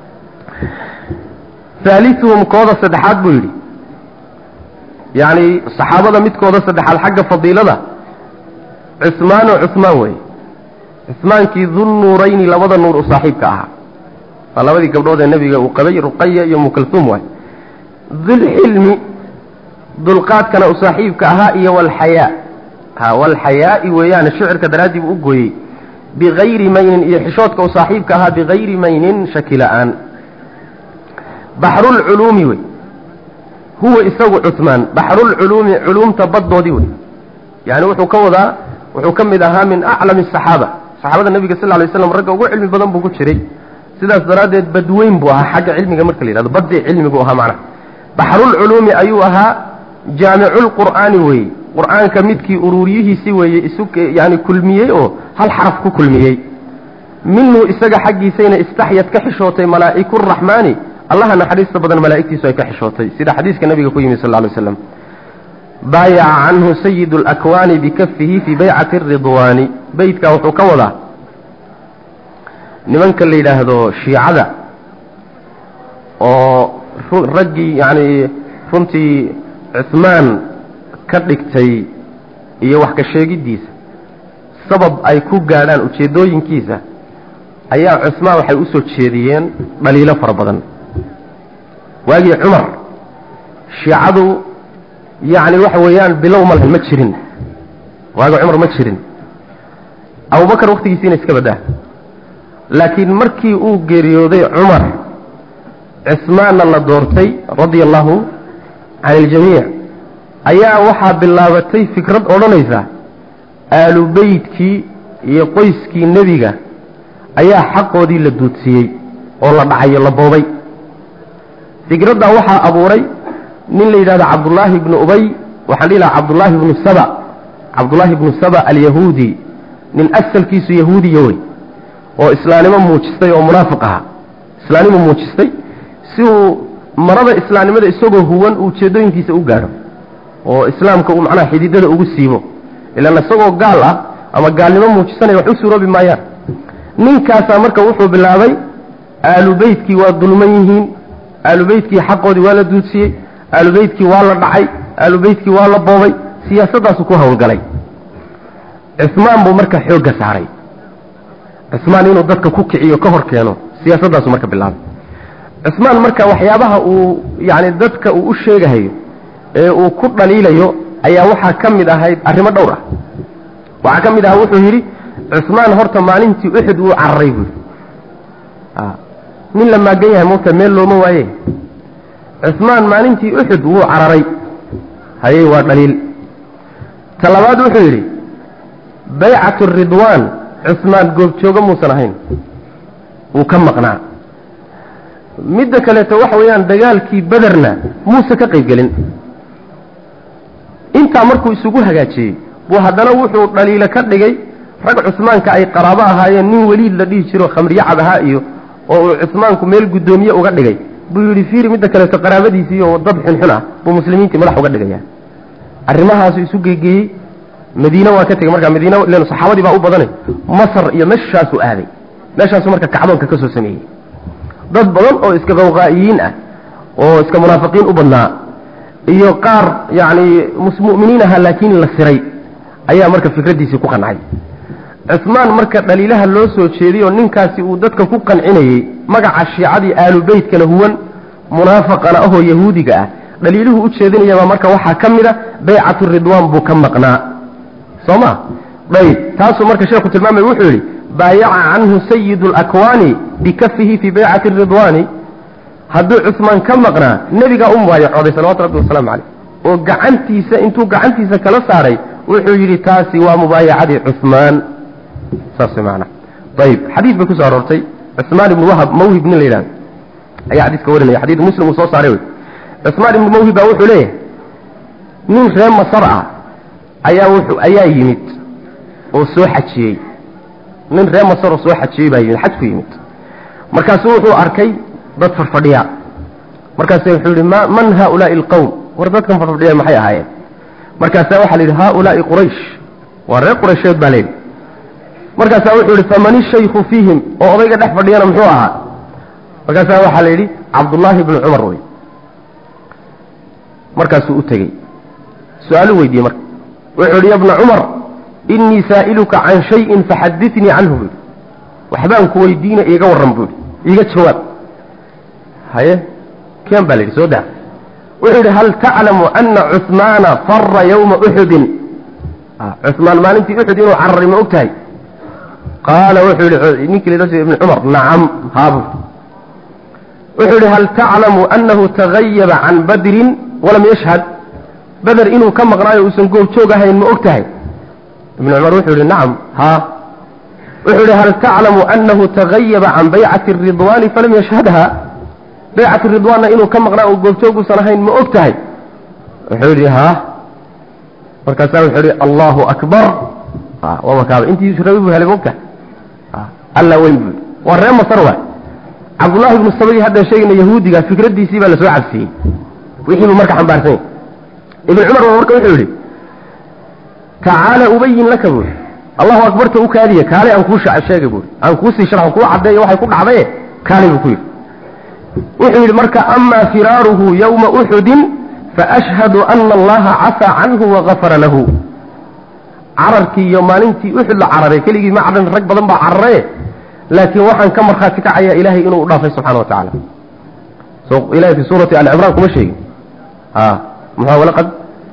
haalisuhum kooda saddexaad buu yidhi yacni saxaabada midkooda saddexaad xagga fadiilada cusmaano cusmaan wey cusmaankii dunnuurayni labada nuur u saaxiibka ahaa waa labadii gabdhood ee nebiga uu qabay ruqaya iyo mukalsuum waay dulxilmi dulqaadkana u saaxiibka ahaa iyo walxayaa ha walxayaa'i weeyaane shicirka daraaddii buu u gooyey bikayri maynin iyo xishoodka u saaxiibka ahaa bikayri maynin shaki la-aan baxrulculuumi wey huwa isagu cusmaan baxrulculuumi culuumta baddoodii wey yani wuxuu ka wadaa wuxuu ka mid ahaa min aclami asaxaaba saxaabada nebiga sal lay slam ragga ugu cilmi badan buu ku jiray sidaas daraaddeed badweyn buu ahaa xagga cilmiga marka la yihahdo badii cilmigu ahaa macnaha baxrulculuumi ayuu ahaa jaamiculqur'aani weeye qur'aanka midkii uruuriyihiisi weeye isu yani kulmiyey oo hal xaraf ku kulmiyey minhu isaga xaggiisayna istaxyad ka xishootay malaa'iku raxmaani allaha naxariista badan malaa'igtiisu ay ka xishootay sida xadiiska nabiga ku yimi sal lla alay slam baayaca canhu sayidu alakwaani bikafihi fii baycati aridwaani beytkaa wuxuu ka wadaa nimanka la yidhaahdo shiicada oo raggii yacni runtii cusmaan ka dhigtay iyo wax ka sheegiddiisa sabab ay ku gaadhaan ujeeddooyinkiisa ayaa cusmaan waxay u soo jeediyeen dhaliilo fara badan waagii cumar shiicadu yacni waxa weeyaan bilow ma lahayn ma jirin waagii cumar ma jirin abubakar wakhtigiisiina iska baddaa laakiin markii uu geeriyooday cumar cismaanna la doortay radia allahu can iljamiic ayaa waxaa bilaabatay fikrad odhanaysa aalu beytkii iyo qoyskii nebiga ayaa xaqoodii la duudsiiyey oo la dhacayo la boobay fikraddaa waxaa abuuray nin la yidhahdo cabdullaahi ibnu ubay waxaan dhihi lahaa cabdullaahi ibnu saba cabdullaahi ibnu saba alyahuudi nin asalkiisu yahuudiya wey oo islaamnimo muujistay oo munaafiq ahaa islaamnimo muujistay si uu marada islaamnimada isagoo huwan uu ujeeddooyinkiisa u gaadho oo islaamka uu macnaha xididada ugu siibo ilaan isagoo gaal ah ama gaalnimo muujisanaya wax u suuroobi maayaan ninkaasaa marka wuxuu bilaabay aalu beytkii waa dulman yihiin aalu beytkii xaqoodii waa la duudsiyey aalu beytkii waa la dhacay aalu beytkii waa la boobay siyaasaddaasu ku howlgalay cismaan buu marka xoogga saaray cismaan inuu dadka ku kiciyo ka hor keeno siyaasaddaasu marka bilaabay cismaan marka waxyaabaha uu yacni dadka uu u sheegahayo ee uu ku dhaliilayo ayaa waxaa ka mid ahayd arrimo dhowr ah waxaa ka mid ahaa wuxuu yidhi cismaan horta maalintii uxud wuu cararay buui nin la maagan yahay moogta meel looma waaye cismaan maalintii uxud wuu cararay hayey waa dhaliil ta labaad wuxuu yidhi baycatu ridwaan cismaan goobjoogo muusan ahayn wuu ka maqnaa midda kaleeto waxa weeyaan dagaalkii bederna muuse ka qayb gelin intaa markuu isugu hagaajiyey buu haddana wuxuu dhaliilo ka dhigay rag cusmaanka ay qaraabo ahaayeen nin weliid la dhihi jiro khamriye cab ahaa iyo oo uu cusmaanku meel guddoomiye uga dhigay buu yidhi fiiri midda kaleeto qaraabadiisii oo dad xunxun ah buu muslimiintii madax uga dhigaya arrimahaasu isu geegeeyey madiine waa ka tegey markaa madiine len saxaabadii baa u badanay masar iyo meeshaasuu aaday meeshaasuu marka kacdoonka ka soo sameeyey dad badan oo iska qawqaa'iyiin ah oo iska munaafiqiin u badnaa iyo qaar yacni mu'miniin ahaa laakiin la siray ayaa marka fikraddiisii ku qancay cismaan marka dhaliilaha loo soo jeediyoo ninkaasi uu dadka ku qancinayey magaca shiicadii aalu beytkana huwan munaafaqana ahoo yahuudiga ah dhaliiluhu u jeedinayabaa marka waxaa ka mid a baycatu ridwaan buu ka maqnaa soo ma ayb taasuu marka sheekhu tilmaamay wuxuu yidhi baayaca canhu sayidu alakwaani bikafihi fii baycati ridwaani hadduu cusmaan ka maqnaa nebigaa u mubaayacooday salawatu rabbi wasalaamu caleyh oo gacantiisa intuu gacantiisa kala saaray wuxuu yidhi taasi waa mubaayacadii cusmaan saas maana ayib xadiis bay kusoo aroortay cusmaan ibnu wahab mawhib nin la yidhahdo ayaa xadiiska warinaya xadiid muslim uu soo saaray wey cusmaan ibnu mawhib baa wuxuu leeyahay nin reer masar ah ayaa wuxuu ayaa yimid oo soo xajiyey nin reer masar oo soo xajiyey baa yimid xaj ku yimid markaasuu wuxuu arkay dad farfadhiya markaase wuxuu yihi ma man haaulaai alqowm war dadkan fadfadhiya maxay ahaayeen markaasaa waxaa la yidhi haaulaai quraysh waa reer quraysheed baa layidhi markaasaa wuxuu yihi faman ishayku fiihim oo odayga dhex fadhiyana muxuu ahaa markaasaa waxaa la yidhi cabdullaahi bnu cumar wey markaasuu u tegey su-aalu weydiiyey marka wuxuu yidhi ya bna cumar innii saa'iluka can shayin faxaditnii canhu buu yidhi waxbaan ku weydiina iiga warran buu yidhi iiga jawaab haye keen baa la yidhi soo daa wuxuu yidhi hal taclamu ana cuhmaana fara yowma uxudin cuhmaan maalintii uxud inuu cararay ma og tahay qaala wuxuu yihi ninkii la ibn cumar nacam haabu wuxuu yihi hal taclamu anahu tagayaba can badrin walam yashhad beder inuu ka maqnaayo uusan goobjoog ahayn ma og tahay ibn cumar wuxuu yihi nacam haa wuxuu yihi hal taclamu anahu tagayaba can baycati ridwaani falam yashhadha baycati ridwaanna inuu ka maqnaa oo goobjoog uusan ahayn ma og tahay wuxuu yihi haa markaasaa wuxuu yihi allahu akbar waa makaaba intii rabi buu helay ma og tahay alla weyn buu waa ree masar waay cabdullaahi ibnu sabai haddaan sheegayna yahuudiga fikraddiisii baa lasoo cabsiyey wixii buu marka xambaarsan yahy ibn cumar baa marka wuxuu yidhi tacaala ubayin laka buuri allahu akbarta u kaadiya kaale aan kuu sheegay buuri aan kuusii sharxo kuu caddeeyo waxay ku dhacdaye kaale buu ku yidhi wuxuu yidhi marka amaa firaaruhu yowma uxudin faashhadu ana allaha cafaa canhu wagafara lahu cararkii iyo maalintii uxud la cararay keligii ma cararin rag badan baa cararaye laakiin waxaan ka markhaati kacayaa ilaahay inuu u dhaafay subxana wa tacaala so ilahay fi suurati ali cimraan kuma sheegin ha muxua walaqad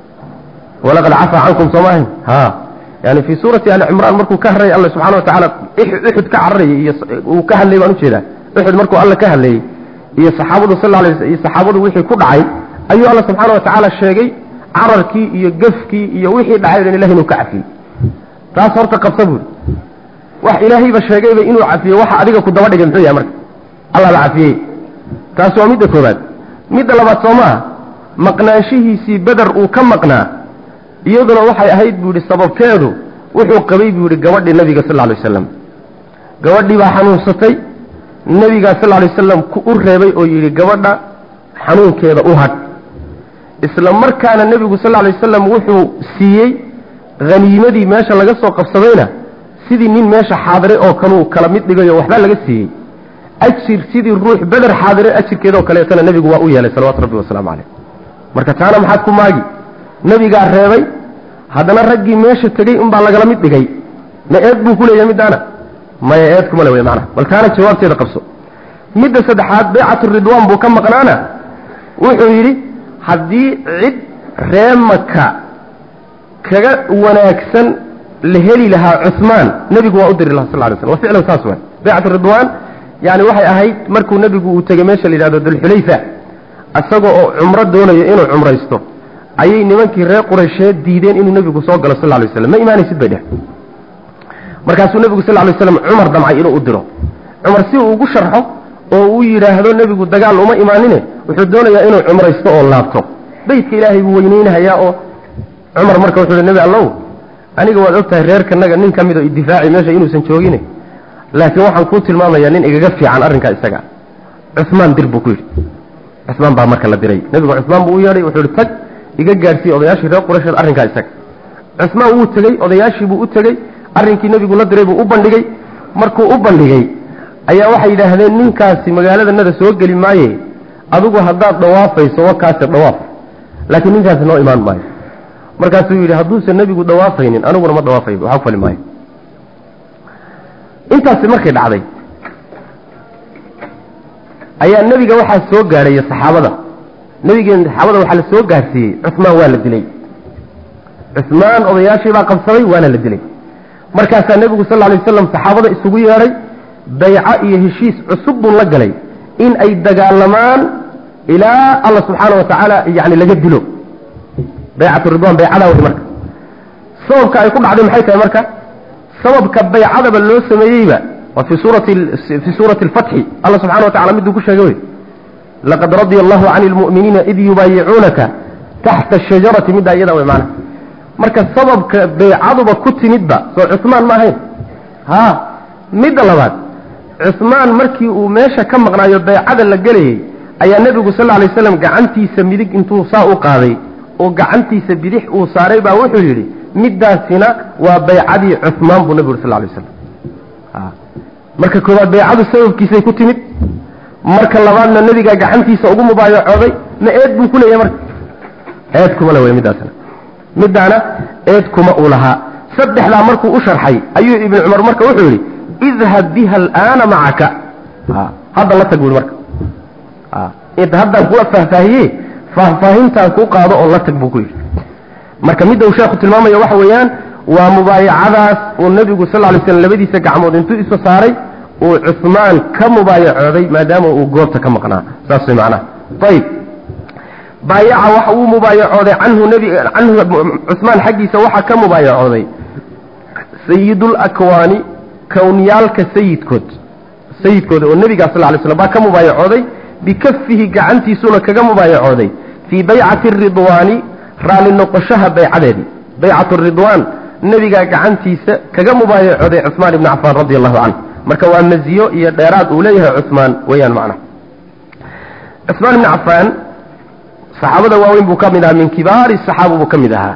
walaqad cafaa cankum soo maahayn ha yani fi suurati ali cimraan markuu ka hadlayay alla subxana wa tacaala uxud ka cararayay iyo uu ka hadlayay baan ujeedaa uxud markuu alla ka hadlayey iyo saxaabadu sal alay iyo saxaabadu wixii ku dhacay ayuu alla subxaana wa tacaala sheegay cararkii iyo gefkii iyo wixii dhacay dhan ilahay inuu ka cafiyey taas horta qabsa buuri wax ilaahayba sheegayba inuu cafiyo waxa adiga ku daba dhigay muxuu yahay marka allah ba cafiyey taas waa midda koobaad midda labaad soo maaha maqnaanshihiisii beder uu ka maqnaa iyaduna waxay ahayd buu yidhi sababteedu wuxuu qabay buu yidhi gabadhii nabiga sal alay wasalam gabadhii baa xanuunsatay nebigaa sal alay wasalam ku u reebay oo yidhi gabadha xanuunkeeda u hadh isla markaana nebigu sal alay wasalam wuxuu siiyey haniimadii meesha laga soo qabsadayna sidii nin meesha xaadire oo kanuu kala mid dhigayo waxbaa laga siiyey ajir sidii ruux beder xaadire ajirkeedoo kaleetana nebigu waa u yeelay salawatu rabbi wasalaamu caleyh marka taana maxaad ku maagi nebigaa reebay haddana raggii meesha tegey unbaa lagala mid dhigay ma eed buu ku leeyahay middaana maya eed kuma le wey macnaha bal taana jawaabteeda qabso midda saddexaad baycatu ridwaan buu ka maqnaana wuxuu yidhi haddii cid ree maka kaga wanaagsan la heli lahaa cumaan nebigu waa u diri laha sal lay slam wa ficlan saas waay baycatu ridwaan yani waxay ahayd markuu nebigu uu tegey meesha la yidhahdo dulxulayfa isagoo oo cumro doonayo inuu cumraysto ayay nimankii reer quraysheed diideen inuu nebigu soo galo sal lay slam ma imaanaysid bay dheh markaasuu nebigu sal lay slam cumar damcay inuu u diro cumar si uu ugu sharxo oo uu yidhaahdo nebigu dagaal uma imaanine wuxuu doonayaa inuu cumraysto oo laabto beytka ilaahay buu weyneynahayaa oo cumar marka wuxuu hi nebi allow aniga waad og tahay reerkanaga nin ka mid oo idifaaci meesha inuusan joogine laakiin waxaan kuu tilmaamayaa nin igaga fiican arrinkaa isaga cumaan dir buu ku yidhi cumaan baa marka la diray nebigu cumaan buu u yeedhay wuxuu ihi tag iga gaadhsiiye odayaashii reer quraysheed arrinkaa isaga cumaan wuu tegey odayaashii buu u tegey arrinkii nebigu la diray buu u bandhigay markuu u bandhigay ayaa waxay yidhaahdeen ninkaasi magaaladanada soo geli maaye adigu haddaad dhawaafayso wakaase dhawaaf laakiin ninkaasi noo imaan maayo markaasuu yidhi hadduusan nebigu dhawaafaynin aniguna ma dhawaafay waxaa ku fali maayo intaasi markay dhacday ayaa nebiga waxaa soo gaadhaya saxaabada nebigeen saxaabada waxaa la soo gaadhsiiyey cumaan waa la dilay cumaan odayaashii baa qabsaday waana la dilay markaasaa nebigu sal lay waslam saxaabada isugu yeedhay bayco iyo heshiis cusub buu la galay in ay dagaalamaan ilaa alla subxaana wa tacaala yani laga dilo baycatu ridwan baycadaa wey marka sababka ay ku dhacday maxay tahay marka sababka baycadaba loo sameeyeyba waa fi suurati fi suurati alfatxi alla subxana wa tacala miduu ku sheegay wey laqad radia allahu cani lmu'miniina id yubaayicuunaka taxta ashajarati middaa iyada wey maana marka sababka baycaduba ku timidba soo cusmaan ma ahayn ha midda labaad cusmaan markii uu meesha ka maqnaayo baycada la gelayey ayaa nebigu sal lla alay slam gacantiisa midig intuu saa u qaaday oo gacantiisa bidix uu saaray baa wuxuu yidhi middaasina waa baycadii cuhmaan buu nebigu yuri sal lay slam marka koowaad baycadu sababkiisay ku timid marka labaadna nebigaa gacantiisa ugu mubaayacooday ma eed buu ku leeyahay marka eed kuma le wey middaasna middaana eed kuma uu lahaa saddexdaa markuu u sharxay ayuu ibnu cumar marka wuxuu yidhi idhab biha alaana macaka hadda la tag buui marka haddaan kula faahfaahiye faahfaahintaan kuu qaado oo la tag buu ku yidhi marka midda uu sheekhu tilmaamaya waxa weeyaan waa mubaayacadaas uu nebigu sal lay slam labadiisa gacmood intuu isu saaray uu cusmaan ka mubaayacooday maadaama uu goobta ka maqnaa saas way macnaha ayib baayaca waxa uu mubaayacooday canhu nbi canhu cusmaan xaggiisa waxaa ka mubaayacooday sayidulakwaani kowniyaalka sayidkood sayidkooda oo nebigaa sal lay slam baa ka mubaayacooday bikafihi gacantiisuna kaga mubaayacooday fii baycati ridwaani raalli noqoshaha baycadeedii baycat ridwaan nebigaa gacantiisa kaga mubaayacooday cusmaan ibni cafaan radi allahu canhu marka waa maziyo iyo dheeraad uu leeyahay cusmaan weeyaan macnaha cusmaan ibni cafaan saxaabada waaweyn buu ka mid ahaa min kibaari saxaaba buu ka mid ahaa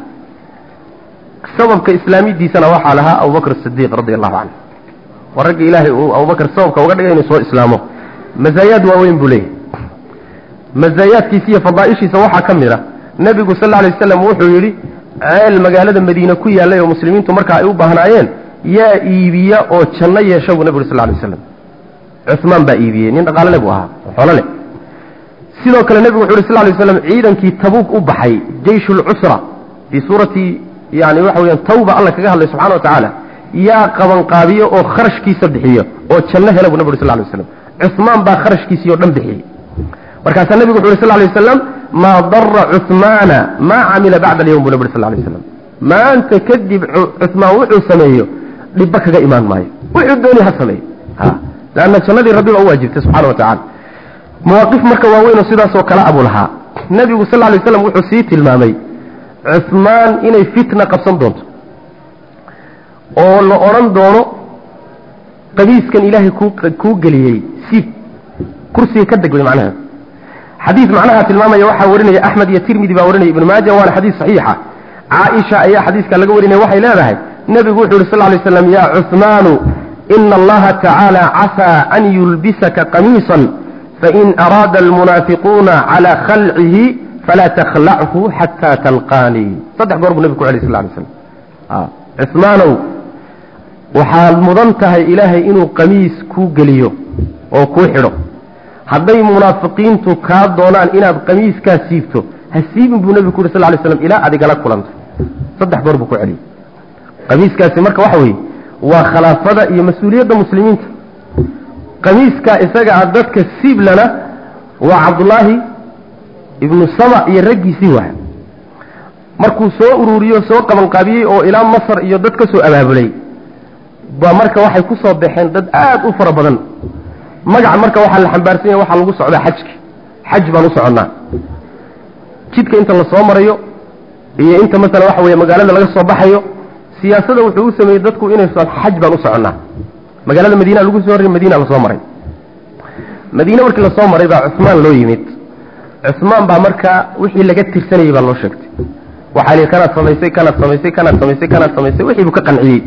sababka islaamidiisana waxaa lahaa abubakr sidiiq radi allahu canhu waa ragga ilaahay uu abubakr sababka uga dhigay inuu soo islaamo mazaayaad waaweyn buu leeyahay mazaayaadkiisa iyo fadaaishiisa waxaa ka mid a nebigu sal lla alay waslam wuxuu yidhi ceel magaalada madiine ku yaallay oo muslimiintu markaa ay u baahnaayeen yaa iibiya oo janno yeesha buu nebigu sal lay slam cusmaan baa iibiyey nin dhaqaalo le buu ahaa xoolo leh sidoo kale nebigu wuxu yhi sl lay slam ciidankii tabuuk u baxay jeysh lcusra fii suurati yani waxa weyaan tawba alla kaga hadlay subxana wa tacaala yaa qabanqaabiyo oo kharashkiisa bixiyo oo janno hela buu nebi uri sl lay waslam cusmaan baa kharashkiisii o dhan bixiyey markaasaa nebigu wuxu yhi sl lay waslam maa dara cuhmaana maa camila bacda alyawm buu nebi uri sl lay waslam maanta kadib cusmaan wuxuu sameeyo dhibba kaga imaan maayo wuxuu dooni ha sameeyo lanna jannadii rabbi baa u waajibtay subxana wa tacala mawaaqif marka waaweynoo sidaasoo kale abuu lahaa nebigu sal lay slam wuxuu sii tilmaamay cusmaan inay fitna qabsan doonto oo la odhan doono qabiiskan ilaahay kuu geliyey siib kursiga ka deg wey macnaha xadiis macnaha tilmaamaya waxaa warinaya axmed iyo tirmidi baa warinaya ibnu maaja waana xadiis saxiixa caaisha ayaa xadiiska laga warinaya waxay leedahay nebigu wuxuu yhi sal lay slam ya cusmaanu ina allaha tacaala casaa an yulbisaka qamiisan fain araada almunaafiquuna calaa khalcihi falaa takhlachu xataa talqaanii saddex goor buu nebigu ku celiy sal lay slam cusmaanow waxaad mudan tahay ilaahay inuu qamiis kuu geliyo oo kuu xidho hadday munaafiqiintu kaa doonaan inaad qamiiskaa siibto ha siibin buu nebigu ku yuri sal lay slam ilaa adigala kulanto saddex goor buu ku celiyey qamiiskaasi marka waxa weeye waa khalaafada iyo mas-uuliyadda muslimiinta qamiiskaa isaga ah dadka siiblana waa cabdullaahi ibnu sama iyo raggiisii waay markuu soo ururiyo soo qabanqaabiyey oo ilaa masar iyo dad ka soo abaabulay ba marka waxay ku soo baxeen dad aad u fara badan magaca marka waxaa la xambaarsan yahay waxaa lagu socdaa xajki xaj baan u soconnaa jidka inta la soo marayo iyo inta masala waxa weeye magaalada laga soo baxayo siyaasada wuxuu u sameeyey dadku inay xaj baan u soconnaa magaalada madiina lagu soo horrey madiina lasoo maray madiine markii lasoo maray baa cusmaan loo yimid cusmaan baa marka wixii laga tirsanayey baa loo sheegtay waxaa lihi kanaad samaysay kanaad samaysay kanaad samaysay kanaad samaysay wixii buu ka qanciyey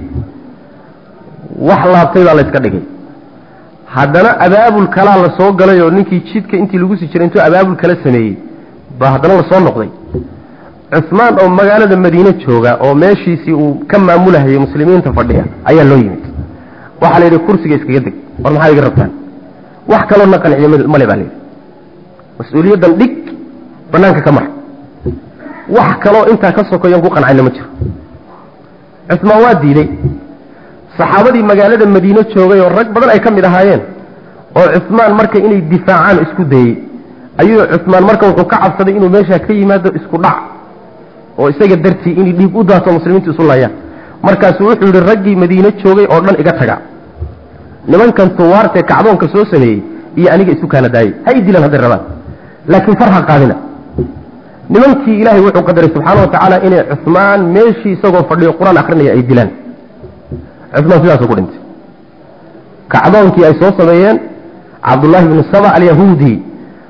wax laabtay baa layska dhigay haddana abaabul kalaa la soo galay oo ninkii jidka intii lagu sii jiray intuu abaabul kala sameeyey baa haddana lasoo noqday cusmaan oo magaalada madiine jooga oo meeshiisii uu ka maamulahayay muslimiinta fadhiya ayaa loo yimid waxaa la yidhi kursiga iskaga deg war maxaa iga rabtaan wax kaloo na qanciyo male baa layidhi mas-uuliyaddan dhig banaanka ka mar wax kaloo intaa ka sokoyan ku qancayna ma jiro cusmaan waa diiday saxaabadii magaalada madiine joogay oo rag badan ay ka mid ahaayeen oo cusmaan marka inay difaacaan isku dayey ayuu cusmaan marka wuxuu ka cabsaday inuu meeshaa ka yimaado isku dhac oo isaga dartii inay dhiig u daato muslimiintu isu layaan markaasuu wuxuu yidhi raggii madiine joogay oo dhan iga taga nimankan tuwaartee kacdoonka soo sameeyey iyo aniga isu kaana daayey ha i dilaan hadday rabaan laakiin farha qaadina nimankii ilaahay wuxuu qadaray subxaana wa tacaala inay cusmaan meeshii isagoo fadhiyo qur-aan akrinaya ay dilaan cusmaan sidaasuu ku dhintay kacdoonkii ay soo sameeyeen cabdullaahi bnu saba alyahuudi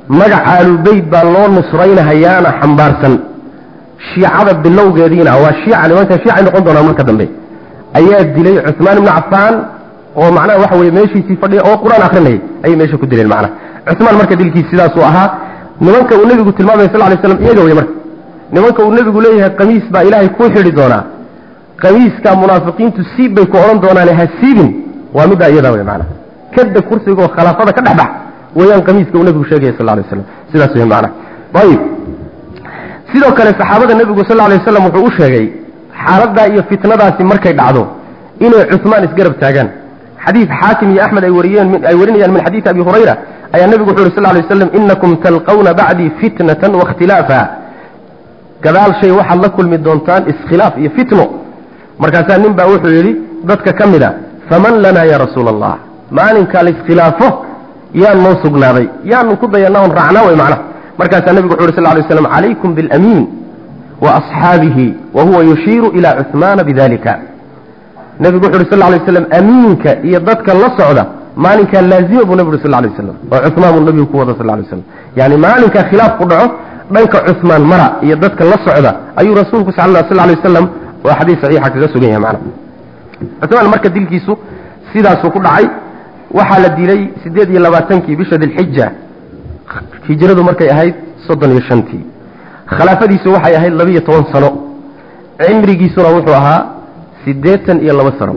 magac aalubeyt baa loo nusraynahayaana xambaarsan shiicada bilowgeediina waa shiica nimanka shiicay noqon doonaan marka dambe ayaa dilay cuثmaan ibnu cafaan oo macnaha waxa weye meeshiisii fadhiya oo qur-aan akrinayay ayay meesha ku dileen macnaha cuثmaan marka dilkiis sidaasuu ahaa nimanka uu nebigu tilmaamaya sal lay slam iyaga wey marka nimanka uu nebigu leeyahay qamiis baa ilaahay kuu xidhi doonaa qamiiska munaafiqiintu siib bay ku odhan doonaane ha siibin waa middaa iyadaa wey macnaha kada kursiga oo khilaafada ka dhex bax weyaan qamiiska uu nebigu sheegaya sal lay slam sidaas wey macnaha ayib sidoo kale saxaabada nebigu sal lay waslam wuxuu u sheegay xaaladdaa iyo fitnadaasi markay dhacdo inay cuثmaan isgarab taagaan xadiid xaakim iyo axmed ay wariyeen ay warinayaan min xadiidi abi hurayra ayaa nebigu wuxu uhi sal lay waslam inakum talqawna bacdii fitnatan waاkhtilaafa gadaal shay waxaad la kulmi doontaan iskhilaaf iyo fitno markaasaa nin baa wuxuu yidhi dadka ka mid a faman lanaa ya rasuula allah maalinkaa laiskhilaafo yaan noo sugnaaday yaanu ku dayanaa on raacnaa way macnaha markaasaa nebigu wuxu uhi sal lay slam calaykum biاlamiin waasxaabihi wa huwa yushiiru ila cuثmaana bidalika nebigu wuxu uhi sal lay slam amiinka iyo dadka la socda maalinkaa laazima buu nebi uri sal lay waslam oo cuثmaan buu nebigu ku wada sal lay waslam yani maalinkaa khilaaf ku dhaco dhanka cuثmaan mara iyo dadka la socda ayuu rasuulku sal lay wasalam oo xadiis saxiixa kaga sugan yahay macna cuثmaan marka dilkiisu sidaasuu ku dhacay waxaa la dilay siddeed iyo labaatankii bisha dilxija hijradu markay ahayd soddon iyo shantii khilaafadiisu waxay ahayd labiiyo toban sano cimrigiisuna wuxuu ahaa siddeetan iyo laba sano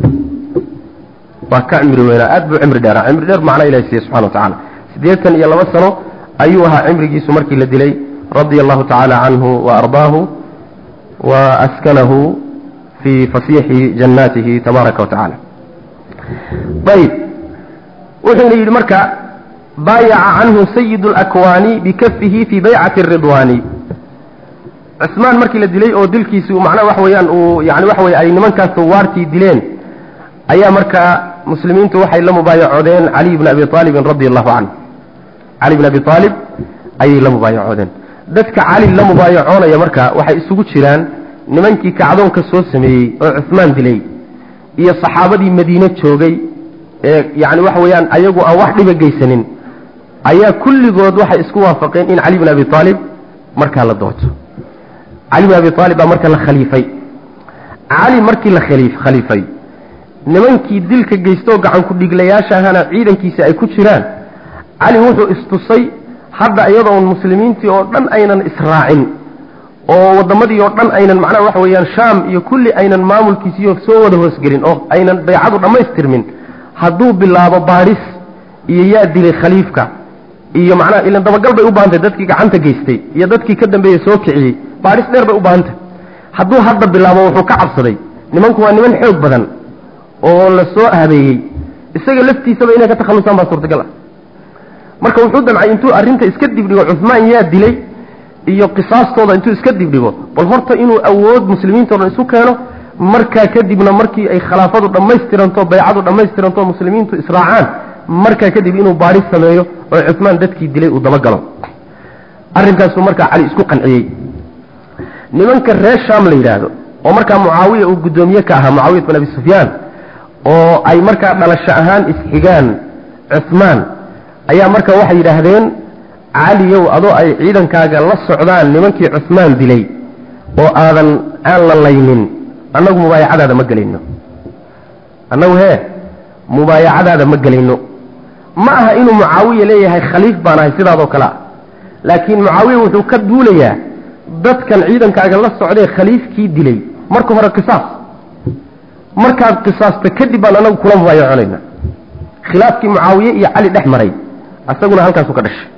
waa ka cimri weynaa aad buu cimri dheeraa cimri dheer macna ilahi siiye subxana wa tacala siddeetan iyo laba sano ayuu ahaa cimrigiisu markii la dilay radia allahu tacaala canhu wa ardaahu wa askanahu fii fasiixi jannaatihi tabaaraka wa tacala ayb wuxuuna yidhi marka baayaca canhu sayid اlakwaani bikafihi fii baycati ridwaani cusmaan markii la dilay oo dilkiisi macnaha waxa weeyaan uu yani waxa weye ay nimankaas tawaartii dileen ayaa markaa muslimiintu waxay la mubaayacoodeen caliy bn abi aalibin radi allahu canhu cali bn abi aalib ayay la mubaayacoodeen dadka cali la mubaayacoonaya marka waxay isugu jiraan nimankii kacdoonka soo sameeyey oo cusmaan dilay iyo saxaabadii madiine joogay ee yani waxa weeyaan ayagu aan wax dhiba geysanin ayaa kulligood waxay isku waafaqeen in cali bin abi aalib markaa la doorto cali bin abi aalib baa marka la khaliifay cali markii la khaliifay nimankii dilka geystoo gacan ku dhiglayaasha ahana ciidankiisa ay ku jiraan cali wuxuu istusay hadda iyadoon muslimiintii oo dhan aynan israacin oo waddamadii oo dhan aynan macnaha waxa weeyaan shaam iyo kulli aynan maamulkiisiiyo soo wada hoosgelin oo aynan baycadu dhammaystirmin hadduu bilaabo baadhis iyo yaa dilay khaliifka iyo macnaha ilan dabagal bay u baahantay dadkii gacanta geystay iyo dadkii ka dambeeyey soo kiciyey baadhis dheer bay u baahantay hadduu hadda bilaabo wuxuu ka cabsaday nimanku waa niman xoog badan oo la soo habeeyey isaga laftiisaba inay ka takhallusaan baa suurtagal ah marka wuxuu damcay intuu arrinta iska dibdhigo cuhmaan yaa dilay iyo qisaastooda intuu iska dibdhigo bal horta inuu awood muslimiinto dhan isu keeno markaa kadibna markii ay khilaafadu dhammaystiranto baycadu dhammaystiranto muslimiintu israacaan markaa kadib inuu baadhis sameeyo oo cuhmaan dadkii dilay uu dabagalo arrinkaasuu markaa cali isku qanciyey nimanka reer shaam la yidhaahdo oo markaa mucaawiya uu guddoomiye ka ahaa mucaawiyat bin abi sufyaan oo ay markaa dhalasho ahaan isxigaan cuhmaan ayaa marka waxay yidhaahdeen caliyow adoo ay ciidankaaga la socdaan nimankii cuhmaan dilay oo aadan aan la laynin annagu mubaayacadaada ma gelayno annagu hee mubaayacadaada ma gelayno ma aha inuu mucaawiya leeyahay khaliif baan ahay sidaadoo kale ah laakiin mucaawiya wuxuu ka duulayaa dadkan ciidankaaga la socdee khaliifkii dilay marka hore qisaas markaad qisaasta kadib baan anagu kula mubaayaconayna khilaafkii mucaawiye iyo cali dhex maray isaguna halkaasu ka dhashay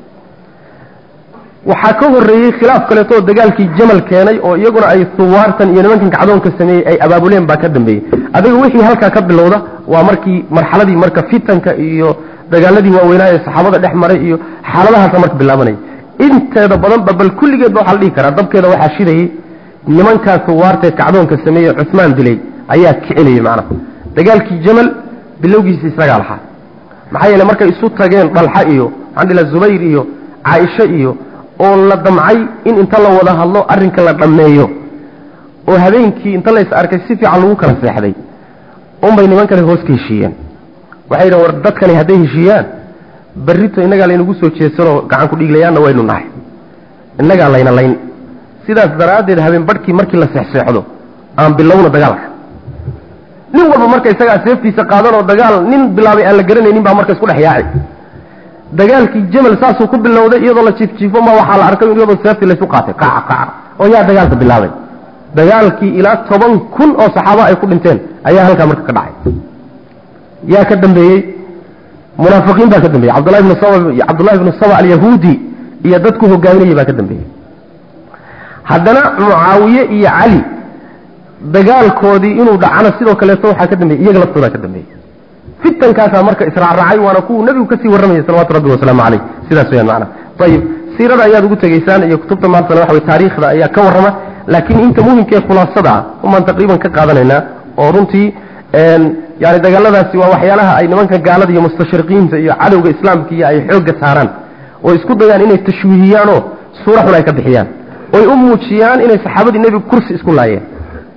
waxaa ka horreeyey khilaaf kaleeto oo dagaalkii jamal keenay oo iyaguna ay suwaartan iyo nimankan kacdoonka sameeyey ay abaabuleen baa ka dambeeyey adiga wixii halkaa ka bilowda waa markii marxaladii marka fitanka iyo dagaaladii waaweynaa ee saxaabada dhex maray iyo xaaladahaasa marka bilaabanaya inteeda badanba bal kulligeedba waxaa la dhihi karaa dabkeeda waxaa shidayey nimankaa suwaartae kacdoonka sameeyey cusmaan dilay ayaa kicinayay macnaha dagaalkii jamal bilowgiisa isagaa lahaa maxaa yeele markay isu tageen dhalxa iyo maxaan dhila zubayr iyo caaisho iyo oo la damcay in inta la wada hadlo arrinka la dhammeeyo oo habeenkii inta la is arkay si fiican lagu kala seexday unbay niman kale hoos ka heshiiyeen waxay yidhahen war dadkani hadday heshiiyaan berrito innagaa laynagu soo jeesanoo gacan ku dhiiglayaanna waynu nahay innagaa layna layn sidaas daraaddeed habeen badhkii markii la seexseexdo aan bilowna dagaalka nin walba marka isagaa seeftiisa qaadanoo dagaal nin bilaabay aan la garanaynin baa marka isku dhex yaaci dagaalkii jamal saasuu ku bilowday iyadoo la jiifjiifo ma waxaa la arkay iyadoo seeftii laysu qaatay kaca kaca oo yaa dagaalka bilaabay dagaalkii ilaa toban kun oo saxaaba ay ku dhinteen ayaa halkaa marka ka dhacay yaa ka dambeeyey munaafiqiin baa ka dambeeyey cabdullahi ibnu saba cabdullahi ibnu saba alyahuudi iyo dadku hogaaminayay baa ka dambeeyey haddana mucaawiye iyo cali dagaalkoodii inuu dhacana sidoo kaleeto waxaa ka dambeeyey iyaga laftoodaa ka dambeeyey fitankaasaa marka israacraacay waana kuwuu nebigu kasii warramayay salawatu rabbi wasalaamu caleyh sidaas weyaan macana ayib siirada ayaad ugu tegaysaan iyo kutubta maantana waxa wey taariikhda ayaa ka warrama laakiin inta muhimka ee khulaasada ah umaan taqriiban ka qaadanaynaa oo runtii yani dagaaladaasi waa waxyaalaha ay nimanka gaalada iyo mustashriqiinta iyo cadowga islaamka iyo ay xoogga saaraan oo isku dayaan inay tashwiihiyaanoo suura xun ay ka bixiyaan oy u muujiyaan inay saxaabadii nebigu kursi isku laayeen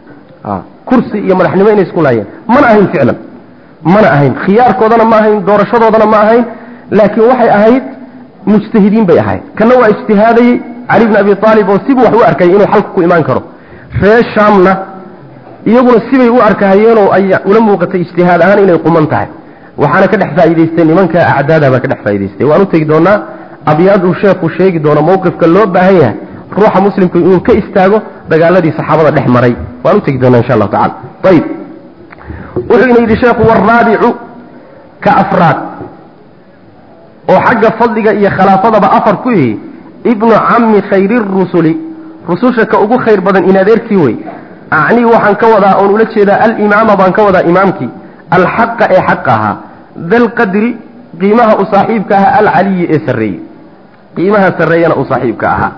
kursi iyo madaxnimo inay isku laayeen mana ahayn ficlan mana ahayn khiyaarkoodana ma ahayn doorashadoodana ma ahayn laakiin waxay ahayd mujtahidiin bay ahayd kana waa ijtihaadayey cali bn abi aalib oo sibuu wax u arkayay inuu xalka ku imaan karo reer shaamna iyaguna sibay u arkahayeenoo ay ula muuqatay ijtihaad ahaan inay quman tahay waxaana ka dhex faa'iidaystay nimanka acdaada baa ka dhex faa'idaystay waan u tegi doonaa abyaad uu sheekhu sheegi doono mawqifka loo baahan yahay ruuxa muslimku inuu ka istaago dagaaladii saxaabada dhex maray waan u tegi doonaa insha allahu tacala ayib wuxuu ina yidhi sheekhu waraabicu ka afraad oo xagga fadliga iyo khilaafadaba afar ku yihi ibnu cammi khayri rusuli rususha ka ugu khayr badan in adeerkii wey acnii waxaan ka wadaa oon ula jeedaa alimaama baan ka wadaa imaamkii alxaqa ee xaqa ahaa dalqadri qiimaha u saaxiibka ahaa alcaliyi ee sarreeyey qiimaha sarreeyana uu saaxiibka ahaa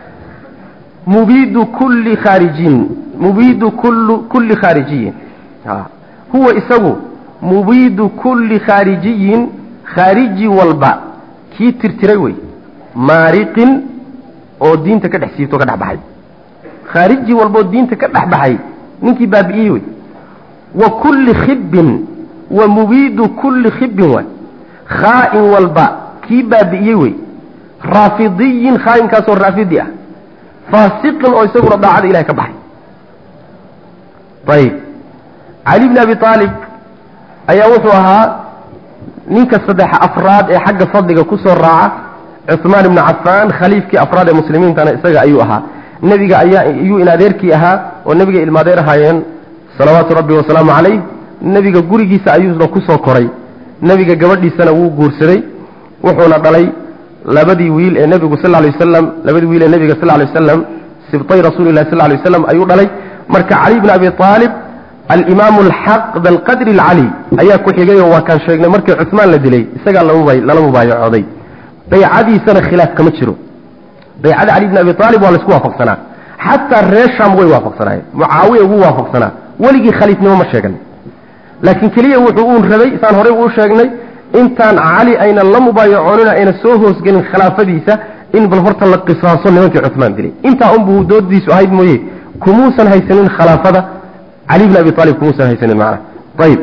mubiidu kulli khaarijiin mubiidu kullu kulli khaarijiyin huwa isagu mubiidu kulli khaarijiyin khaariji walba kii tirtiray wey maariqin oo diinta ka dhex siibto ka dhex baxay khaariji walbaoo diinta ka dhex baxay ninkii baabi'iyey wey wa kulli khibbin wa mubiidu kulli khibbin waay khaa'in walba kii baabi'iyey wey raafidiyin khaa'inkaasoo raafidi ah faasiqin oo isaguna daacada ilahay ka baxay ayib cali bni abi aalib ayaa wuxuu ahaa ninka saddex afraad ee xagga fadliga ku soo raaca cuثmaan ibni cafaan khaliifkii afraad ee muslimiintana isaga ayuu ahaa nebiga ayaa iyuu in adeerkii ahaa oo nebiga ilmaadeer ahaayeen salawaatu rabbi wasalaamu calayh nebiga gurigiisa ayuuna ku soo koray nebiga gabadhiisana wuu guursaday wuxuuna dhalay labadii wiil ee nebigu sal lay wasalam labadii wiil ee nebiga sal lay wasalam sibtay rasuuli lahi sal lay wasalam ayuu dhalay marka cali bni abi aalib alimaamu alxaq dalqadri alcali ayaa ku xigayoo waa kaan sheegnay markii cuثmaan la dilay isagaa lala mubaayacooday baycadiisana khilaaf kama jiro baycada cali bni abi aalib waa laisku waafaqsanaa xataa reer sham way waafaqsanaayeen mucaawiya wuu waafaqsanaa weligii khaliifnimo ma sheegan laakiin keliya wuxuu uun rabay saan horey uu sheegnay intaan cali aynan la mubaayacoonina ayna soo hoosgelin khilaafadiisa in bal horta la qisaaso nimankii cuثmaan dilay intaa unbuu doodiisu ahayd mooye kumuusan haysanin khilaafada cali bni abi aalib kumuusan haysanin macna ayib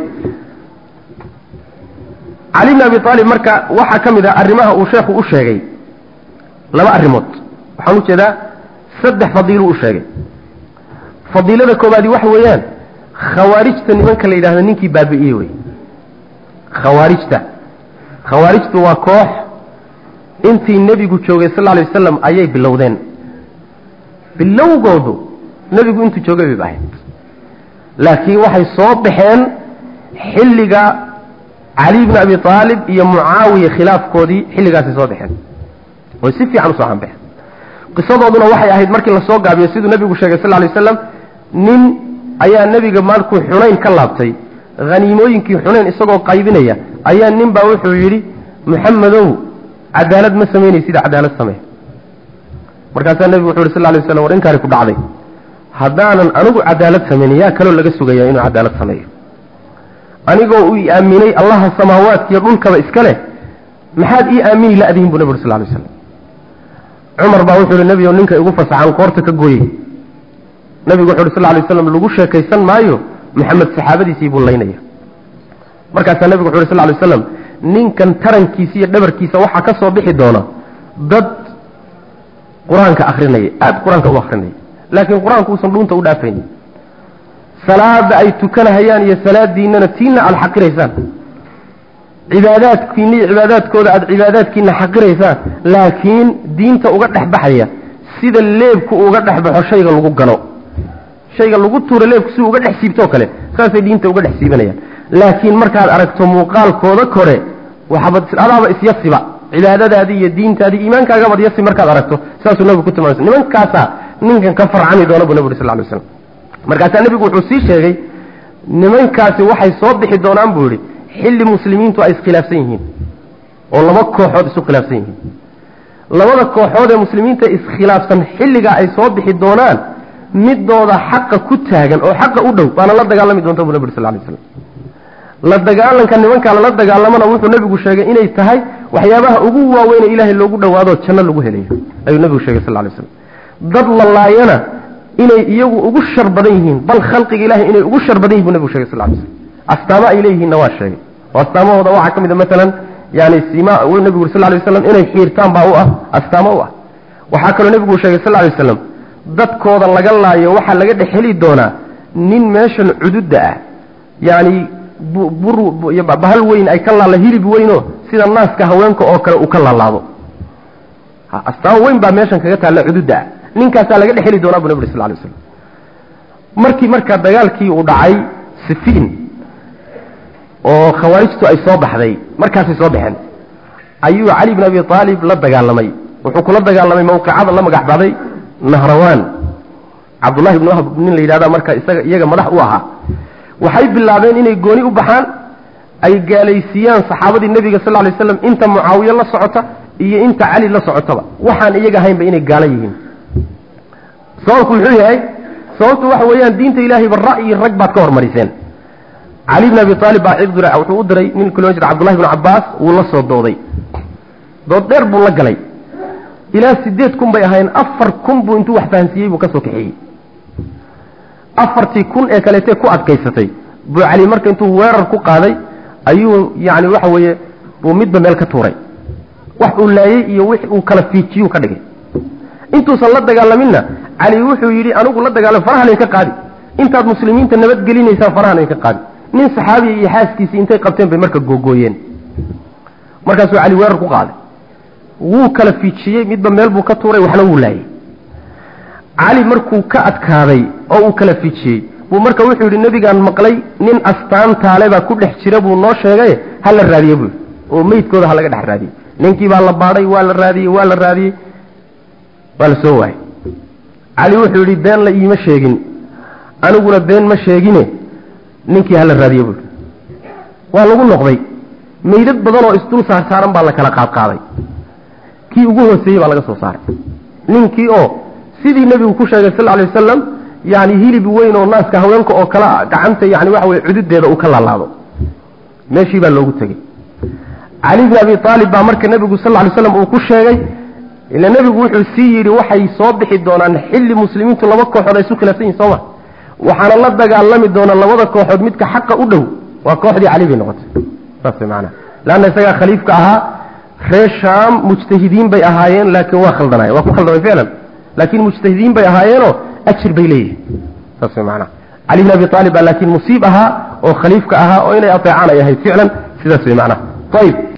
cali bni abi aalib marka waxaa ka mid ah arrimaha uu sheekhu u sheegay laba arrimood waxaan u jeedaa saddex fadiiluu u sheegay fadiilada koobaadi waxa weeyaan khawaarijta nimanka la yidhahdo ninkii baabi'iyey wey khawaarijta khawaarijtu waa koox intii nebigu joogay sal alay wasalam ayay bilowdeen bilowgoodu nebigu intuu joogay bay ahayd laakiin waxay soo baxeen xilliga cali bni abi aalib iyo mucaawiya khilaafkoodii xilligaasay soo baxeen oy si fiican usoo hanbaxeen qisadooduna waxay ahayd markii lasoo gaabiyo siduu nebigu sheegay sal lay waslam nin ayaa nebiga markuu xunayn ka laabtay haniimooyinkii xunayn isagoo qaybinaya ayaa nin baa wuxuu yidhi muxamedow cadaalad ma samaynaysid cadaalad samee markaasaa nebigu wuxu yhi sal lay waslam war inkaari ku dhacday haddaanan anigu cadaalad samaynin yaa kaloo laga sugaya inuu cadaalad sameeyo anigoo uu i aaminay allaha samaawaadkiiyo dhulkaba iska leh maxaad ii aamini la'dihin buu nebi uri sal lay waslam cumar baa wuxuu yihi nebigo ninka igu fasaxan qoorta ka gooyey nebigu wuxu uhi sal lay waslam lagu sheekaysan maayo maxamed saxaabadiisii buu laynaya markaasaa nebigu wuxu uhi sal lay waslam ninkan tarankiisa iyo dhabarkiisa waxaa ka soo bixi doona dad qur-aanka akrinaya aada qur-aanka u akrinaya laakiin qur-aanku uusan dhuunta u dhaafaynin salaada ay tukanahayaan iyo salaadiinana tiina aada xaqiraysaan cibaadaadkiina iyo cibaadaadkooda aada cibaadaadkiina xaqiraysaan laakiin diinta uga dhex baxaya sida leebku uga dhex baxo shayga lagu gano shayga lagu tuuro leebku si uga dhex siibtoo kale saasay diinta uga dhex siibanayaan laakiin markaad aragto muuqaalkooda kore waxaabad adaaba isyasiba cibaadadaadii iyo diintaadii iimaankaagabad yasi markaad aragto saasuu nabigu ku tilmaamay nimankaasaa ninkan ka farcami doona buu nabi uri sal ly slam markaasaa nebigu wuxuu sii sheegay nimankaasi waxay soo bixi doonaan buu yihi xilli muslimiintu ay iskhilaafsan yihiin oo laba kooxood isu khilaafsan yihiin labada kooxood ee muslimiinta iskhilaafsan xilligaa ay soo bixi doonaan midooda xaqa ku taagan oo xaqa u dhow baana la dagaalami doonta buu nabi uri sal lay slam la dagaalanka nimankaa lala dagaalamana wuxuu nebigu sheegay inay tahay waxyaabaha ugu waaweyne ilaahay loogu dhowaadoo janno lagu helayo ayuu nebigu sheegay sal lay slam dad la laayana inay iyagu ugu shar badan yihiin bal khalqiga ilahay inay ugu shar badan yihin bu nebigu shegay sal lay slam astaamo ay leeyihiinna waa sheegay oo astaamahooda waxaa ka mid a maalan yani sima nebigu uri sal lay waslam inay xiirtaan baa u ah astaamo u ah waxaa kaloo nebigu sheegay sal lay waslam dadkooda laga laayo waxaa laga dhex heli doonaa nin meeshan cududda ah yani bahal weyn ay ka laala hilib weyno sida naaska haweenka oo kale uu ka laalaado astaamo weyn baa meeshan kaga taalla cududda ah ninkaasaa laga dhex heli doonaa bu nabig sal lay slam markii marka dagaalkii uu dhacay sifiin oo khawaarijtu ay soo baxday markaasay soo baxeen ayuu cali bn abi aalib la dagaalamay wuxuu kula dagaalamay mawqicada la magac baxday nahrawaan cabdullahi ibn wahb nin la yidhahda marka isaga iyaga madax u ahaa waxay bilaabeen inay gooni u baxaan ay gaalaysiiyaan saxaabadii nebiga sal lay slam inta mucaawiye la socota iyo inta cali la socotaba waxaan iyaga ahaynba inay gaalo yihiin sababku muxuu yahay sababtu waxa weeyaan diinta ilaahayba ra'yi rag baad ka hormariseen cali bn abi aalib baa cibdura wuxuu u diray nin kaloo jira cabdullahi bn cabbaas wuu la soo dooday dood dheer buu la galay ilaa sideed kun bay ahayn afar kun buu intuu wax fahansiiyey buu ka soo kaxeeyey afartii kun ee kaleetee ku adkaysatay buu cali marka intuu weerar ku qaaday ayuu yani waxa weeye buu midba meel ka tuuray wax uu laayey iyo wix uu kala fiijiyuu ka dhigay intuusan la dagaalaminna cali wuxuu yidhi anigu la dagaalam farahan idinka qaadi intaad muslimiinta nabadgelinaysaan farahan idinka qaadi nin saxaabiya iyo xaaskiisii intay qabteen bay marka googooyeen markaasuu cali weerar ku qaaday wuu kala fiijiyey midba meel buu ka tuuray waxna wuu laayey cali markuu ka adkaaday oo uu kala fiijiyey buu marka wuxuu yidhi nebigaan maqlay nin astaantaale baa ku dhex jira buu noo sheegay ha la raadiye buu oo meydkooda ha laga dhex raadiyey ninkii baa la baadhay waa la raadiyey waa la raadiyey waa la soo waayey cali wuxuu yidhi been la iima sheegin aniguna been ma sheegine ninkii hala raadiye buu waa lagu noqday meydad badan oo isdul saarsaaran baa la kala qaadqaaday kii ugu hooseeyey baa laga soo saaray ninkii oo sidii nebigu ku sheegay sal alay wasalam yani hilib weyn oo naaska haweenka oo kala gacanta yani waxa weye cududeeda uu ka laalaado meeshii baa loogu tegey cali bn abi aalib baa marka nebigu sal lay slam uu ku sheegay ila nebigu wuxuu sii yidhi waxay soo bixi doonaan xilli muslimiintu laba kooxood ay isu khilaafsan yihin sooma waxaana la dagaalami doona labada kooxood midka xaqa u dhow waa kooxdii cali bay noqotay saas maanaa leanna isagaa khaliifka ahaa reer shaam mujtahidiin bay ahaayeen laakiin waa khaldanaay waa ku khaldamay ficlan laakiin mujtahidiin bay ahaayeenoo ajir bay leeyihin saas way maanaa cali bn abi aalib baa laakiin musiib ahaa oo khaliifka ahaa oo inay ateecaan ay ahayd ficlan sidaas way macnaha ayib